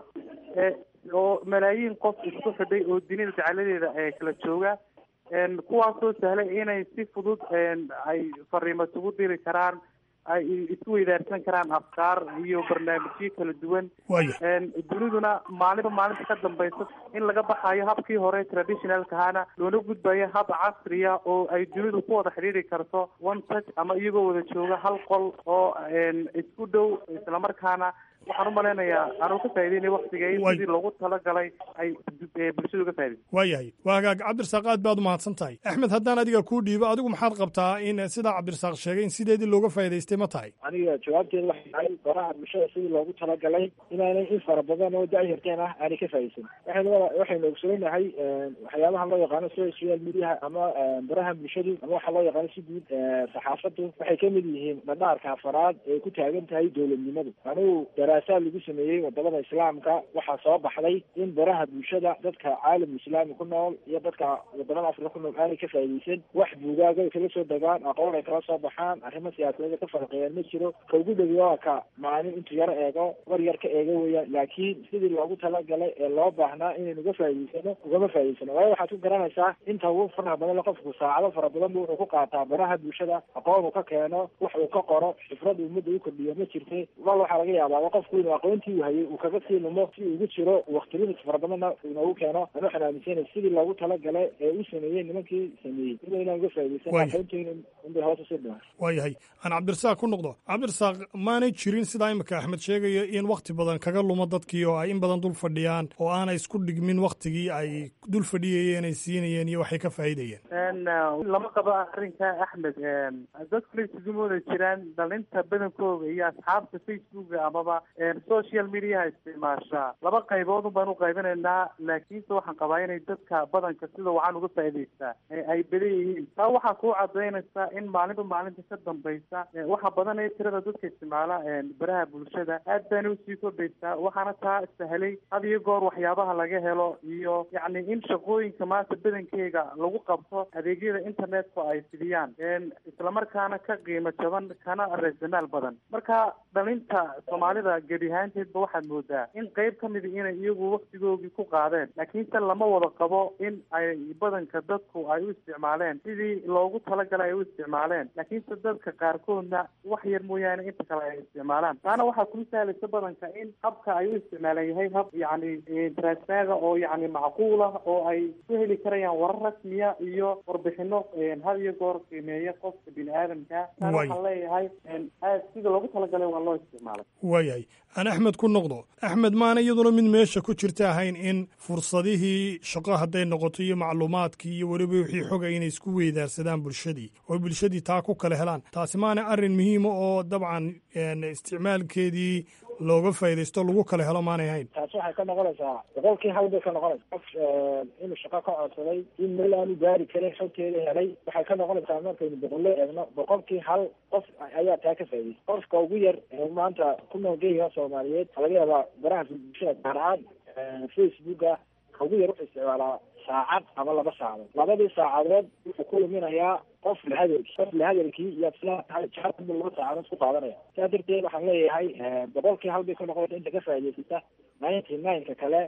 oo malaayiin qof isku xidhay oo dunida jeceladeeda kala jooga kuwaasoo sahlay inay si fudud ay fariimo isugu diri karaan ay isku weydaarsan karaan afkaar iyo barnaamijyo kala duwan duniduna maalinba maalinta ka dambaysa in laga baxayo habkii hore traditionalkahana loona gudbayo hab casriya oo ay dunidu ku wada xidhiiri karto one touch ama iyagoo wada jooga hal qol oo isku dhow islamarkaana waxaan u malaynayaa anuu ka faa'ideynay waktiga in sidii loogu talagalay ay bulshadu uga faa'iday waayahay waa hagaag cabdirasaaq aad baad u mahadsan tahay axmed haddaan adiga kuu dhiibo adigu maxaad qabtaa in sidaa cabdirasaaq sheegay in sideedii looga faa'idaystay ma tahay aniga jawaabteeda waxay tahay baraha bulshada sidii loogu talagalay inaanay in fara badan oo dacyarteen ah aanay ka faa'iidaysan waxaynu waxaynu ogsoonahay waxyaabaha loo yaqaano social mediaha ama baraha bulshadu ama waxaa loo yaqaano si guud saxaafadu waxay kamid yihiin dhadhaarka afaraad ee ku taagan tahay dowladnimadu anigu daraasaad lagu sameeyey wadamada islaamka waxaa soo baxday in baraha bulshada dadka caalam islaami ku nool iyo dadka wadamada afrika ku nool aanay ka faa'iidaysan wax buugaaga ay kala soo degaan aqoon ay kala soo baxaan arrimo siyaasadeed ka farqeeyaan ma jiro ka ugu dhowi waa ka maalin intuu yar eego war yar ka eego weeyaan laakiin sidii loogu talagalay ee loo baahnaa inaynu uga faa'iidaysano ugama faa'iidaysano waayo waxaad ku garanaysaa inta ugu faraha badan qofku saacado fara badan bu wuxuu ku qaataa baraha bulshada aqoon uu ka keeno wax uu ka qoro xifrad ummadda u kordhiyo ma jirte wal waxaa laga yaabaa qofku inuu aqoontii uu hayay uu kaga sii lumo si ugu jiro waqtilimis fara badanna inoogu keeno an waxaan aaminsanay sidii loogu talagalay ee u sameeyey nimankii sameeyey ina inaan uga faa'iidaysan aqoonteena inbay hoos usii dhimaan waayahay aan cabdirasaaq ku noqdo cabdirasaaq maanay jirin sidaa imika axmed sheegayo in wakti badan kaga lumo dadkii oo ay in badan dul fadhiyaan oo aanay isku dhigmin waktigii ay dul fadhiyayeen ay siinayeen iyo waxay ka faa'iidayeen lama qabo arrinka axmed dadkuna isugu mooda jiraan dhalinta badankooda iyo asxaabta facebooka amaba social mediaha isticmaasha laba qaybood un baan u qaybinaynaa laakiinse waxaan qabaa inay dadka badanka sida wacan uga faa'idaystaa ay badan yihiin taa waxaa kuu cadaynaysa in maalinba maalinta ka dambaysa waxa badan ee tirada dadka isticmaala baraha bulshada aad baana usii kordhaysaa waxaana taa sahlay had iyo goor waxyaabaha laga helo iyo yacni in shaqooyinka maanta badankeega lagu qabto adeegyada internetka ay fidiyaan islamarkaana ka qiimo jaban kana raasamaal badan marka dhalinta soomaalida gebi ahaanteedba waxaad moodaa in qeyb ka midi inay iyagu waktigoogii ku qaadeen laakiinse lama wada qabo in ay badanka dadku ay u isticmaaleen sidii loogu talagalay ay u isticmaaleen laakiinse dadka qaarkoodna wax yar mooyaane inta kale ay isticmaalaan taana waxaa kuu sahlaysa badanka in habka ay u isticmaalan yahay hab yacni transmaga oo yacni macquul ah oo ay ku heli karayaan warar rasmiya iyo warbixino had iyo goor qiimeeya qofka bini aadamka taana waxaan leeyahay aad sida loogu talagalay waa loo isticmaalay waayahay aan axmed ku noqdo axmed maana iyaduna mid meesha ku jirta ahayn in fursadihii shaqo hadday noqoto iyo macluumaadkii iyo weliba wixii xoga inay isku weydaarsadaan bulshadii oo bulshadii taa ku kala helaan taasi maana arrin muhiima oo dabcan isticmaalkeedii looga faaidaysto lagu kala helo maanay ahayn taasi waxay ka noqonaysaa boqolkii hal bay ka noqonaysa qof inuu shaqo ka codsaday in meel aanu gaari karin xogteeda helay waxay ka noqonaysaa markaynu boqolle eegno boqolkii hal qof ayaa taa ka faa'idaystay qofka ugu yar ee maanta ku nool geeyaha soomaaliyeed waxaa laga yaabaa baraha bulshada gaar ahaan facebooka ugu yar wuxuu isticmaalaa saacad ama laba saacadood labadii saacadood wuxuu ku luminayaa qof lahadalkii qof lahadalkii iyo aslabu laba saacadood ku qaadanaya saa darteed waxaan leeyahay boqolkii hal bay ka noqonaysa inta ka faa'idaysata ninety nine-ka kale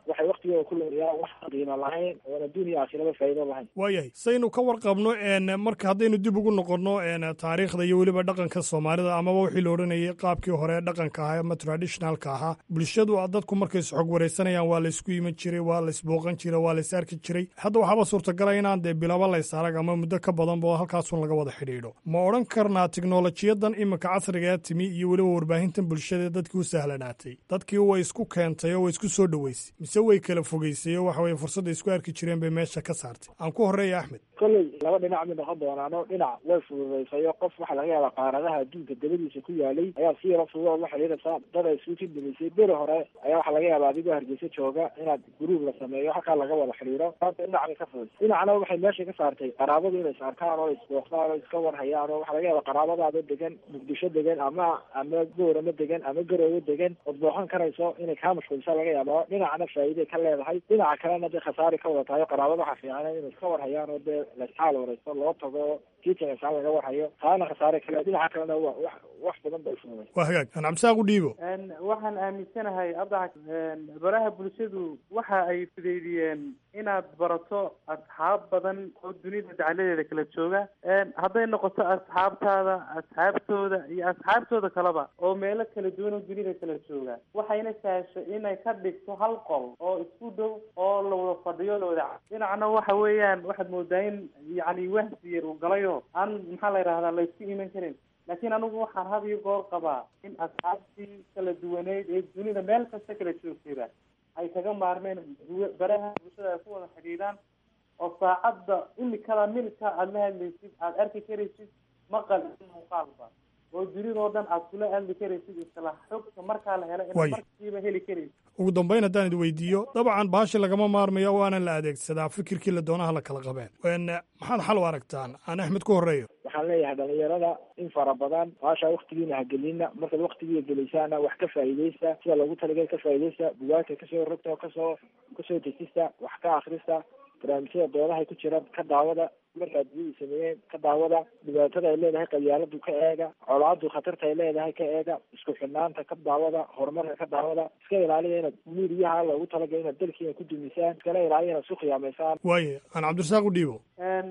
waxay waktigooda ku lumiyaa wax qiimo lahayn oon adduun iyo aakhiraba faa'iido lahayn waayahay saynu ka warqabno n marka haddaynu dib ugu noqonno n taariikhda iyo weliba dhaqanka soomaalida amaba wixii la odhanayay qaabkii hore ee dhaqanka ahaa ama traditionalka ahaa bulshadu dadku markay isxog wareysanayaan waa laysku iman jiray waa laysbooqan jiray waa lays arki jiray hadda waxaaba suurtagala inaan dee bilaba lays arag ama muddo ka badanba halkaasun laga wada xidhiidho ma odhan karnaa tiknolojiyadan iminka casrigaa timi iyo weliba warbaahintan bulshada dadkii u sahlanaatay dadkii way isku keentay oo way isku soo dhoweysay mise way kala fogeysay oo waxa weye fursadda isku arki jireen bay meesha ka saartay aan ku horreeya axmed kolley laba dhinac mid noqon doonaano dhinac way fududaysayo qof waxaa laga yaabaa qaaradaha adduunka dabadiisa ku yaalay ayaa si yaro fudud ood la xidhiidhaysaa dad ay isugu jindamisay beri hore ayaa waxaa laga yaabaa adigoo hargeysa jooga inaad gruub la sameeyo halkaa laga wada xidhiidho maanta dhinac bay ka fudud dhinacna waxay meesha ka saartay qaraabadu inay is arkaan oo isbooqdaan oo iska warhayaan oo waxaa laga yaabaa qaraabadaada degan muqdisho degan ama ama goorama degan ama garoowe degan ood booqan karayso inay kaa mashquulisa laga yaaba dhinacna faa'iiday ka leedahay dhinaca kalena dee khasaari ka wada tahay oo qaraabada waxaa fiican inay iska warhayaan oo dee laisxaal wareysto loo tago kiitinasaan laga warhayo taana khasaare kale dhinaca kalena wa wax wax badan bay fududay waa hagaag aan cabdisaaq u dhiibo waxaan aaminsanahay abdac baraha bulshadu waxa ay fudeydiyeen inaad barato asxaab badan oo dunida dacladeeda kala jooga hadday noqoto asxaabtaada asxaabtooda iyo asxaabtooda kaleba oo meelo kala duwan oo dunida kala jooga waxayna sahashay inay ka dhigto hal qol oo isku dhow oo la wada fadhiyo la wada dhinacna waxa weeyaan waxaad moodaa in yacni wahsi yar uu galayo aan maxaa la yidhahdaa laysku iman karin laakiin anigu waxaan had iyo goor qabaa in asxaabtii kala duwaneyd ee dunida meel kasta kala joogtayba ay kaga maarmeen baraha bulshada ay ku wada xidhiidhaan oo saacadda imikada milka aada la hadlaysid aada arki karaysid maqal iyo muuqaalba oo dunidoo dhan aad kula hadli karaysid isla xogta markaa la helo inaad markiiba heli karaysid ugu dambayn haddaan idi weydiiyo dabcan baashi lagama maarmayo waana la adeegsadaa fikirkii la doonaha la kala qabeen maxaad xal u aragtaan aan axmed ku horreeyo waxaan leeyahay dhalinyarada in fara badan baasha waktigiina hagelina markaad waktigiia gelaysaana wax ka faa'iidaysta sida loogu talagal ka faa'iidaysta bugaagta kasoo rogta kasoo kasoo dejista wax ka akrista barnaamijyada doodahay ku jira ka daawada markaad biyadii sameeyeen ka daawada dhibaatada ay leedahay qabyaaladu ka eega colaadu khatarta ay leedahay ka eega isku xidhnaanta ka daawada horumarka ka daawada iska ilaaliya inaad miiriyaha loogu talagalay inaad dalkiina ku dumisaan iskala ilaaliya inaad isku khiyaamaysaan waaye aan cabdirasaaq u dhiibo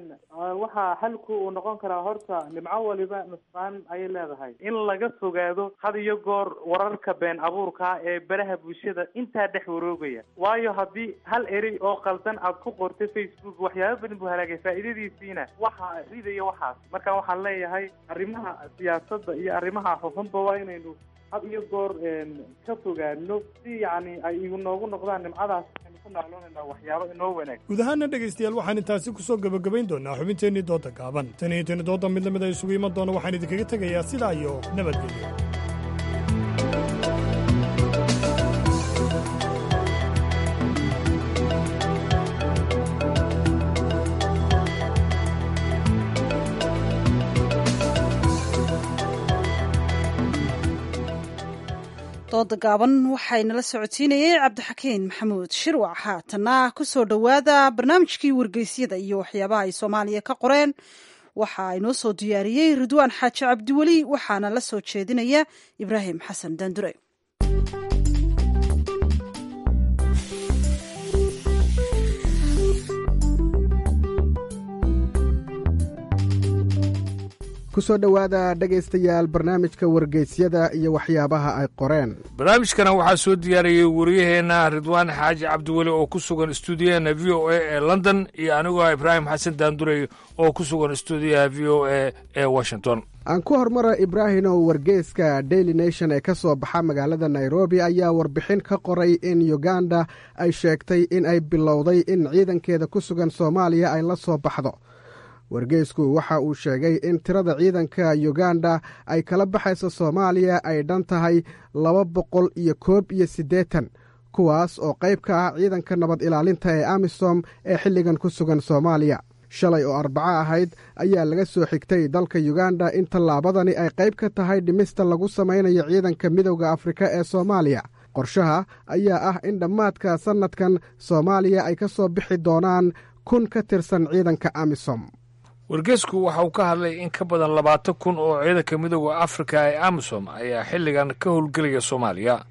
waxaa xalku uu noqon karaa horta nimco waliba nusqaan ayay leedahay in laga fogaado had iyo goor wararka been abuurka ee baraha bulshada intaa dhex waroogaya waayo haddii hal erey oo qaldan aad ku qortay facebook waxyaaba badan buu halaagay faa'iidadiisiina waxa ridaya waxaas marka waxaan leeyahay arrimaha siyaasadda iyo arrimaha xuxunba waa inaynu had iyo goor ka fogaano si yacni ay inoogu noqdaan nimcadaas aynu ku nacloonayna waxyaabo inoo wanaag guud ahaana dhegaystayaal waxaan intaasi ku soo gebagabayn doonaa xubinteennii dooda gaaban tan iyo tani dooda mid lamid a isugu iman doona waxaan idinkaga tegayaa sidaa iyo nabadgelyo dooda gaaban waxaynala socodsiinayey cabdixakiin maxamuud shirwac haatanna ku soo dhowaada barnaamijkii wargeysyada iyo waxyaabaha ay soomaaliya ka qoreen waxa inoo soo diyaariyey ridwaan xaaji cabdiweli waxaana la soo jeedinaya ibraahim xasan daandure ku soo dhowaada dhegaystayaal barnaamijka wargeysyada iyo waxyaabaha ay qoreen barnaamijkana waxaa soo diyaariyey wariyaheenna ridwaan xaaji cabdiweli oo ku sugan stuudiyaheena v o a ee london iyo anigoo ibraahim xasan daandurey oo ku sugan stuudiyaha v o a ee washington aan ku hormara ibraahimow wargeyska daily nation ee ka soo baxa magaalada nairobi ayaa warbixin ka qoray in uganda ay sheegtay in ay bilowday in ciidankeeda ku sugan soomaaliya ay la soo baxdo wargeysku waxa uu sheegay in tirada ciidanka uganda ay kala baxayso soomaaliya ay dhan tahay laba boqol iyo koob iyo siddeetan kuwaas oo qayb ka ah ciidanka nabad ilaalinta ee amisom ee xilligan ku sugan soomaaliya shalay oo arbaco ahayd ayaa laga soo xigtay dalka uganda in tallaabadani ay qayb ka tahay dhimista lagu samaynayo ciidanka midowda afrika ee soomaaliya qorshaha ayaa ah in dhammaadka sannadkan soomaaliya ay ka soo bixi doonaan kun ka tirsan ciidanka amisom wargeysku waxa uu ka hadlay in ka badan labaatan kun oo ciidanka midooda afrika ee amisom ayaa xilligan ka howlgelaya soomaaliya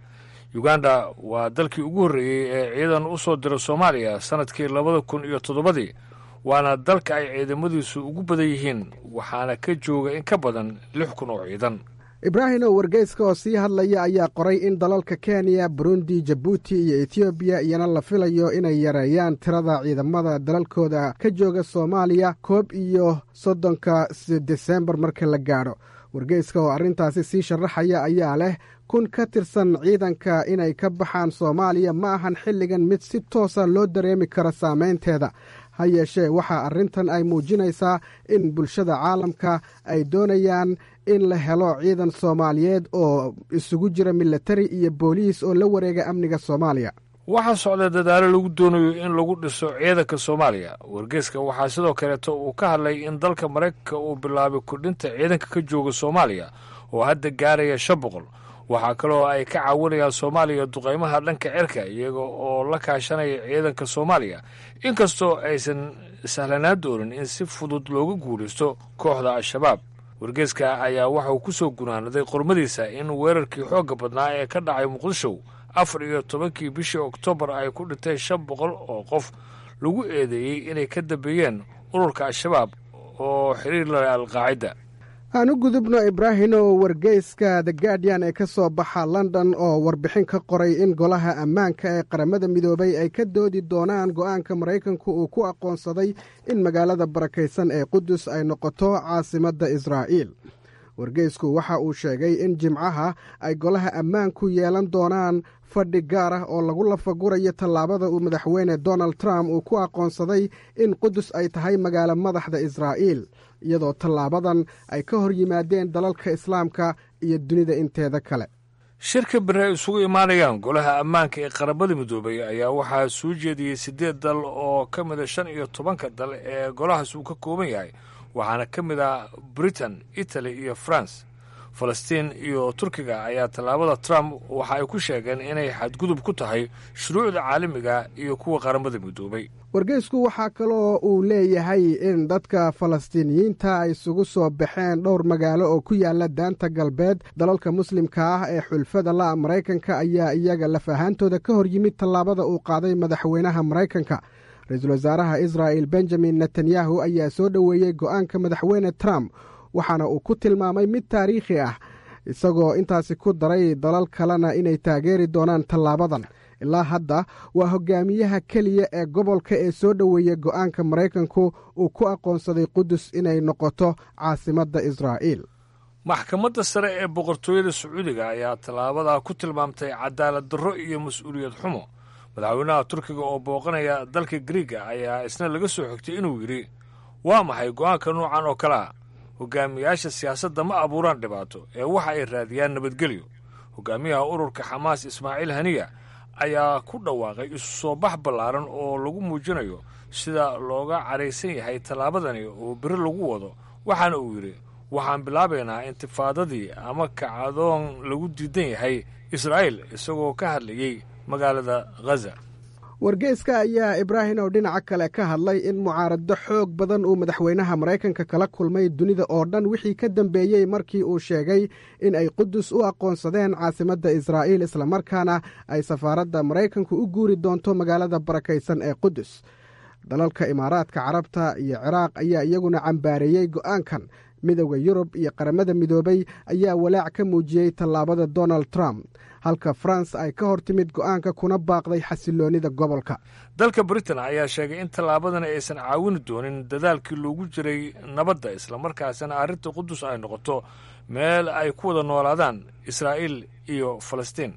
uganda waa dalkii ugu horreeyey ee ciidan u soo dira soomaaliya sannadkii labada kun iyo toddobadii waana dalka ay ciidamadiisu ugu badan yihiin waxaana ka jooga in ka badan lix kun oo ciidan ibraahimow wargeyska oo sii hadlaya ayaa qoray in dalalka kenya burundi jabuuti iyo etoobiya iyana la filayo inay yareeyaan tirada ciidamada dalalkooda ka jooga soomaaliya koob iyo soddonka desembar marka la gaadho wargeyska oo arrintaasi sii sharaxaya ayaa leh kun ka tirsan ciidanka inay ka baxaan soomaaliya ma ahan xilligan mid si toosa loo dareemi karo saameynteeda ha yeeshee waxaa arrintan ay muujinaysaa in bulshada caalamka ay doonayaan in la helo ciidan soomaaliyeed oo isugu jira milatari iyo booliis oo la wareega amniga soomaaliya waxaa socda dadaalo lagu doonayo in lagu dhiso ciidanka soomaaliya wargeyska waxaa sidoo kaleeto uu ka hadlay in dalka maraykanka uu bilaabay kordhinta ciidanka ka jooga soomaaliya oo hadda gaaraya shan boqol waxaa kaloo ay ka caawinayaan soomaaliya duqaymaha dhanka cirka iyaga oo la kaashanaya ciidanka soomaaliya inkastoo aysan sahlanaan doonin in si fudud looga guulaysto kooxda al-shabaab wargeyska ayaa waxa uu ku soo gunaanaday qormadiisa in weerarkii xoogga badnaa ee ka dhacay muqdisho afar iyo tobankii bishii oktoobar ay ku dhinteen shan boqol oo qof lagu eedeeyey inay ka dambeeyeen ururka al-shabaab oo xiriir la leh alqaacida aan u gudubno ibraahimow wargeyska the guardian ee ka soo baxa london oo warbixin ka qoray in golaha ammaanka ee qaramada midoobay ay ka doodi doonaan go'aanka maraykanku uu ku aqoonsaday in magaalada barakaysan ee qudus ay noqoto caasimadda israa'iil wargeysku waxa uu sheegay in jimcaha ay golaha ammaanku yeelan doonaan fadhi gaar ah oo lagu lafagurayo tallaabada uu madaxweyne donald trump uu ku aqoonsaday in qudus ay tahay magaalo madaxda israa'iil iyadoo tallaabadan ay ka hor yimaadeen dalalka islaamka iyo dunida inteeda kale shirka beri ay isugu imaanayaan golaha ammaanka ee qaramada midoobay ayaa waxaa soo jeediyey siddeed dal oo ka mida shan iyo tobanka dal ee golahaas uu ka kooban yahay waxaana ka mid ah britain italy iyo france falastiin iyo turkiga ayaa tallaabada trump waxa ay ku sheegeen inay xadgudub ku tahay shuruucda caalamiga iyo kuwa qaramada midoobay wargeysku waxaa kaloo uu leeyahay in dadka falastiiniyiinta ay isugu soo baxeen dhowr magaalo oo ku yaala daanta galbeed dalalka muslimka ah ee xulfada la maraykanka ayaa iyaga laf ahaantooda ka hor yimid tallaabada uu qaaday madaxweynaha maraykanka ra-iisul wasaaraha israa'il benjamin netanyahu ayaa soo dhoweeyey go'aanka madaxweyne trump waxaana uu ku tilmaamay mid taariikhi ah isagoo intaasi ku daray dalal kalena inay taageeri doonaan tallaabadan ilaa hadda waa hogaamiyaha keliya ee gobolka ee soo dhoweeya go'aanka maraykanku uu ku aqoonsaday qudus inay noqoto caasimadda israa'iil maxkamadda sare ee boqortooyada sacuudiga ayaa tallaabadaa ku tilmaamtay cadaalad darro iyo mas-uuliyad xumo madaxweynaha turkiga oo booqanaya dalka griiga ayaa isna laga soo xigtay inuu yidhi waa maxay go'aanka noocan oo kale ah hogaamiyaasha siyaasadda ma abuuraan dhibaato ee waxa ay raadiyaan nabadgelyo hogaamiyaha ururka xamaas ismaaciil haniya ayaa ku dhawaaqay isu soo bax ballaaran oo lagu muujinayo sida looga cadhaysan yahay tallaabadani oo beri lagu wado waxaana uu yidhi waxaan bilaabaynaa intifaadadii ama kacdoon lagu diidan yahay israa'iil isagoo ka hadlayey magaalada ghaza wargeyska ayaa ibraahim oo dhinaca kale ka hadlay in mucaarado xoog badan uu madaxweynaha maraykanka kala kulmay dunida oo dhan wixii ka dambeeyey markii uu sheegay in ay qudus u aqoonsadeen caasimadda israa'iil islamarkaana ay safaaradda maraykanku u guuri doonto magaalada barakaysan ee qudus dalalka imaaraadka carabta iyo ciraaq ayaa iyaguna cambaareeyey go'aankan midowda yurub iyo qaramada midoobay ayaa walaac ka muujiyey tallaabada donald trump halka faranse ay ka hor timid go'aanka kuna baaqday xasiloonnida gobolka dalka britain ayaa sheegay in tallaabadani aysan caawini doonin dadaalkii loogu jiray nabadda islamarkaasina arrinta qudus ay noqoto meel ay ku wada noolaadaan israa'iil iyo falastiin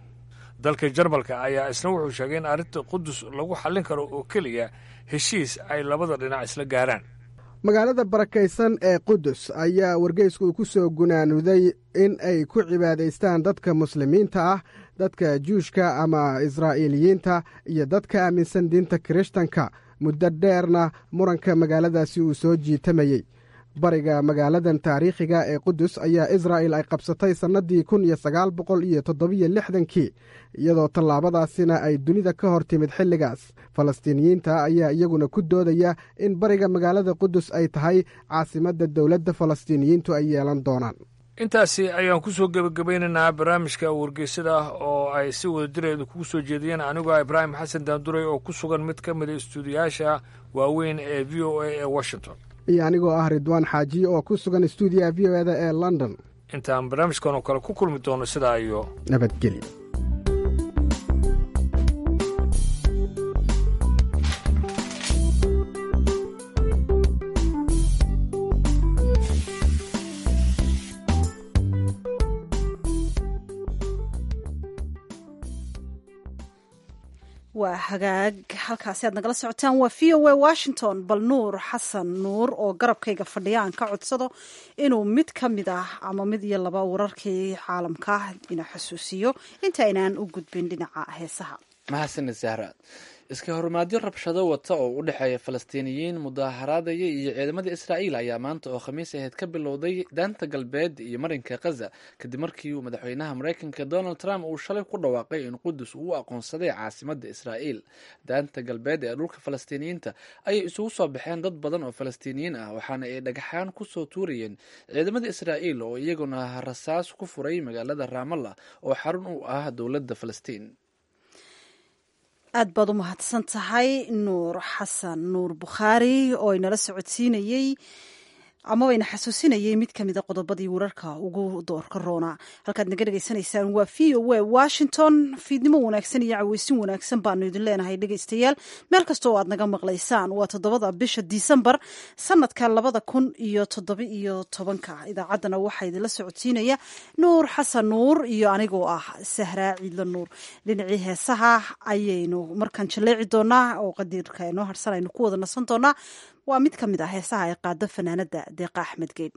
dalka jarmalka ayaa isna wuxuu sheegay in arrinta qudus lagu xallin karo oo keliya heshiis ay labada dhinac isla gaaraan magaalada barakaysan ee qudus ayaa wargeysku uu ku soo gunaanuday in ay ku cibaadaystaan dadka muslimiinta ah dadka juushka ama israa'iiliyiinta iyo dadka aaminsan diinta kirishtanka muddo dheerna muranka magaaladaasi uu soo jiitamayey bariga magaaladan taariikhiga ee qudus ayaa israa'il ay qabsatay sannadii kun iyo sagaal boqol iyo toddobiyo lixdankii iyadoo tallaabadaasina ay dunida ka hor timid xilligaas falastiiniyiinta ayaa iyaguna ku doodaya in bariga magaalada qudus ay tahay caasimadda dowladda falastiiniyiintu ay yeelan doonaan intaasi ayaan ku soo gebagabaynaynaa barnaamijka wargeysada ah oo ay si wada direedu kugu soo jeediyeen anigoo ibraahim xasan daanduray oo ku sugan mid ka mida istuudiyaasha waaweyn ee v o a ee washington iyo anigoo ah ridwaan xaaji oo ku sugan stuudiyaha v o eda ee london intaan barnaamijkan oo kale ku kulmi doono sidaa iyo nabadgelyo waa hagaag halkaasi aad nagala socotaan waa v o a washington bal nuur xasan nuur oo garabkayga fadhiya aan ka codsado inuu mid ka mid ah ama mid iyo laba wararkii caalamka ina xusuusiyo inta aynaan u gudbin dhinaca heesaha mahadsanid zahra iska horumaadyo rabshado wata oo u dhexeeya falastiiniyiin mudaaharaadaya iyo ciidamada israa'iil ayaa maanta oo khamiis ahayd ka bilowday daanta galbeed iyo marinka khaza kadib markii uu madaxweynaha maraykanka donald trump uu shalay ku dhawaaqay in qudus uu u aqoonsaday caasimadda israa'iil daanta galbeed ee dhulka falastiiniyiinta ayay isugu soo baxeen dad badan oo falastiiniyiin ah waxaana ay dhagaxaan kusoo tuurayeen ciidamada israa'iil oo iyaguna rasaas ku furay magaalada raamalla oo xarun u ah dowladda falastiin aad baad u mahadsan tahay nuur xasan nuur bukhaari oo inala socodsiinayey amaba ina xasuusinayay mid ka mida qodobadii wararka ugu doorka roona halkaad naga dhegaysanaysaan waa v o a washington fiidnimo wanaagsan iyo caweysin wanaagsan baanu idin leenahay dhegaystayaal meel kasta oo aad naga maqlaysaan waa toddobada bisha disembar sanadka labada kun iyo toddoba iyo tobanka idaacaddana waxaa idinla socodsiinaya nuur xasan nuur iyo anigoo ah sahraa ciidlo nuur dhinacii heesaha ayaynu markaan jaleeci doonaa oo qadiirka inoo harsan aynu ku wada nasan doonaa waa mid ka mid ah heesaha ay qaado fanaanada deeqa axmed geed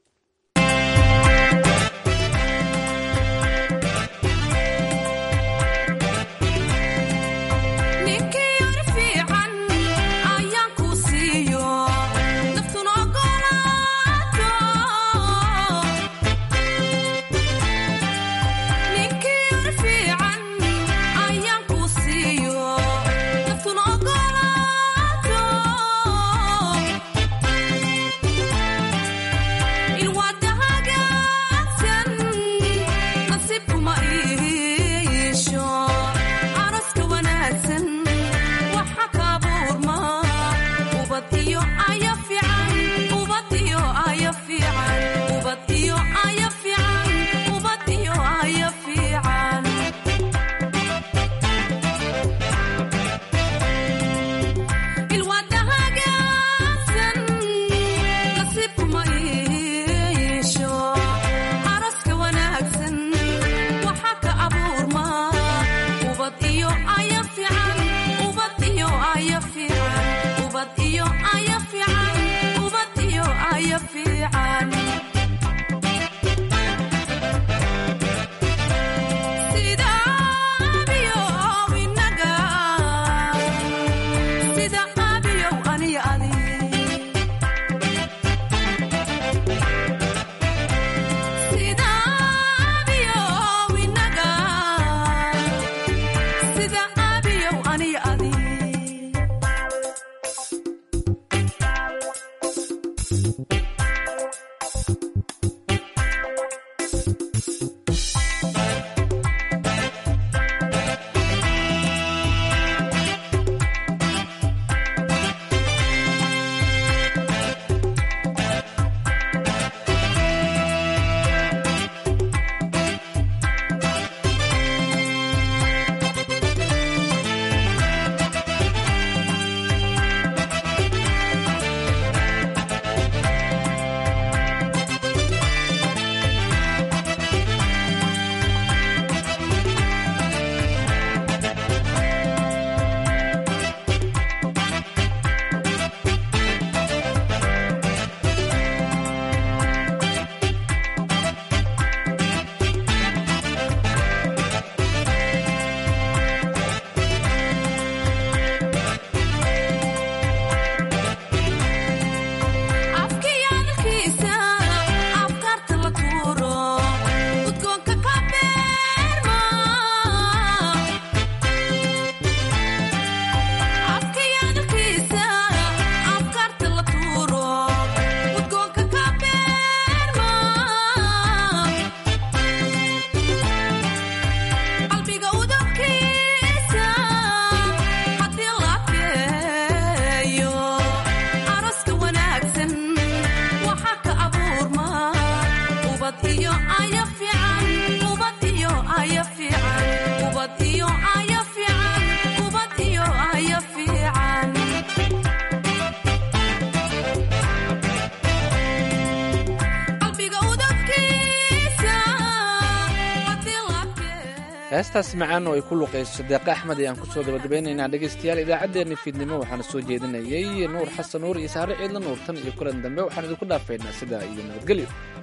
heestaas macaan oo ay ku luqayso deeqa axmed ayaan kusoo gabagabaynaynaa dhegaystayaal idaacaddeenna fiidnimo waxaana soo jeedinayay nuur xasan nuur iyo saare ciidla nuur tan iyo kulan dambe waxaan idinku dhaafaynaa sidaa iyo nabadgelyo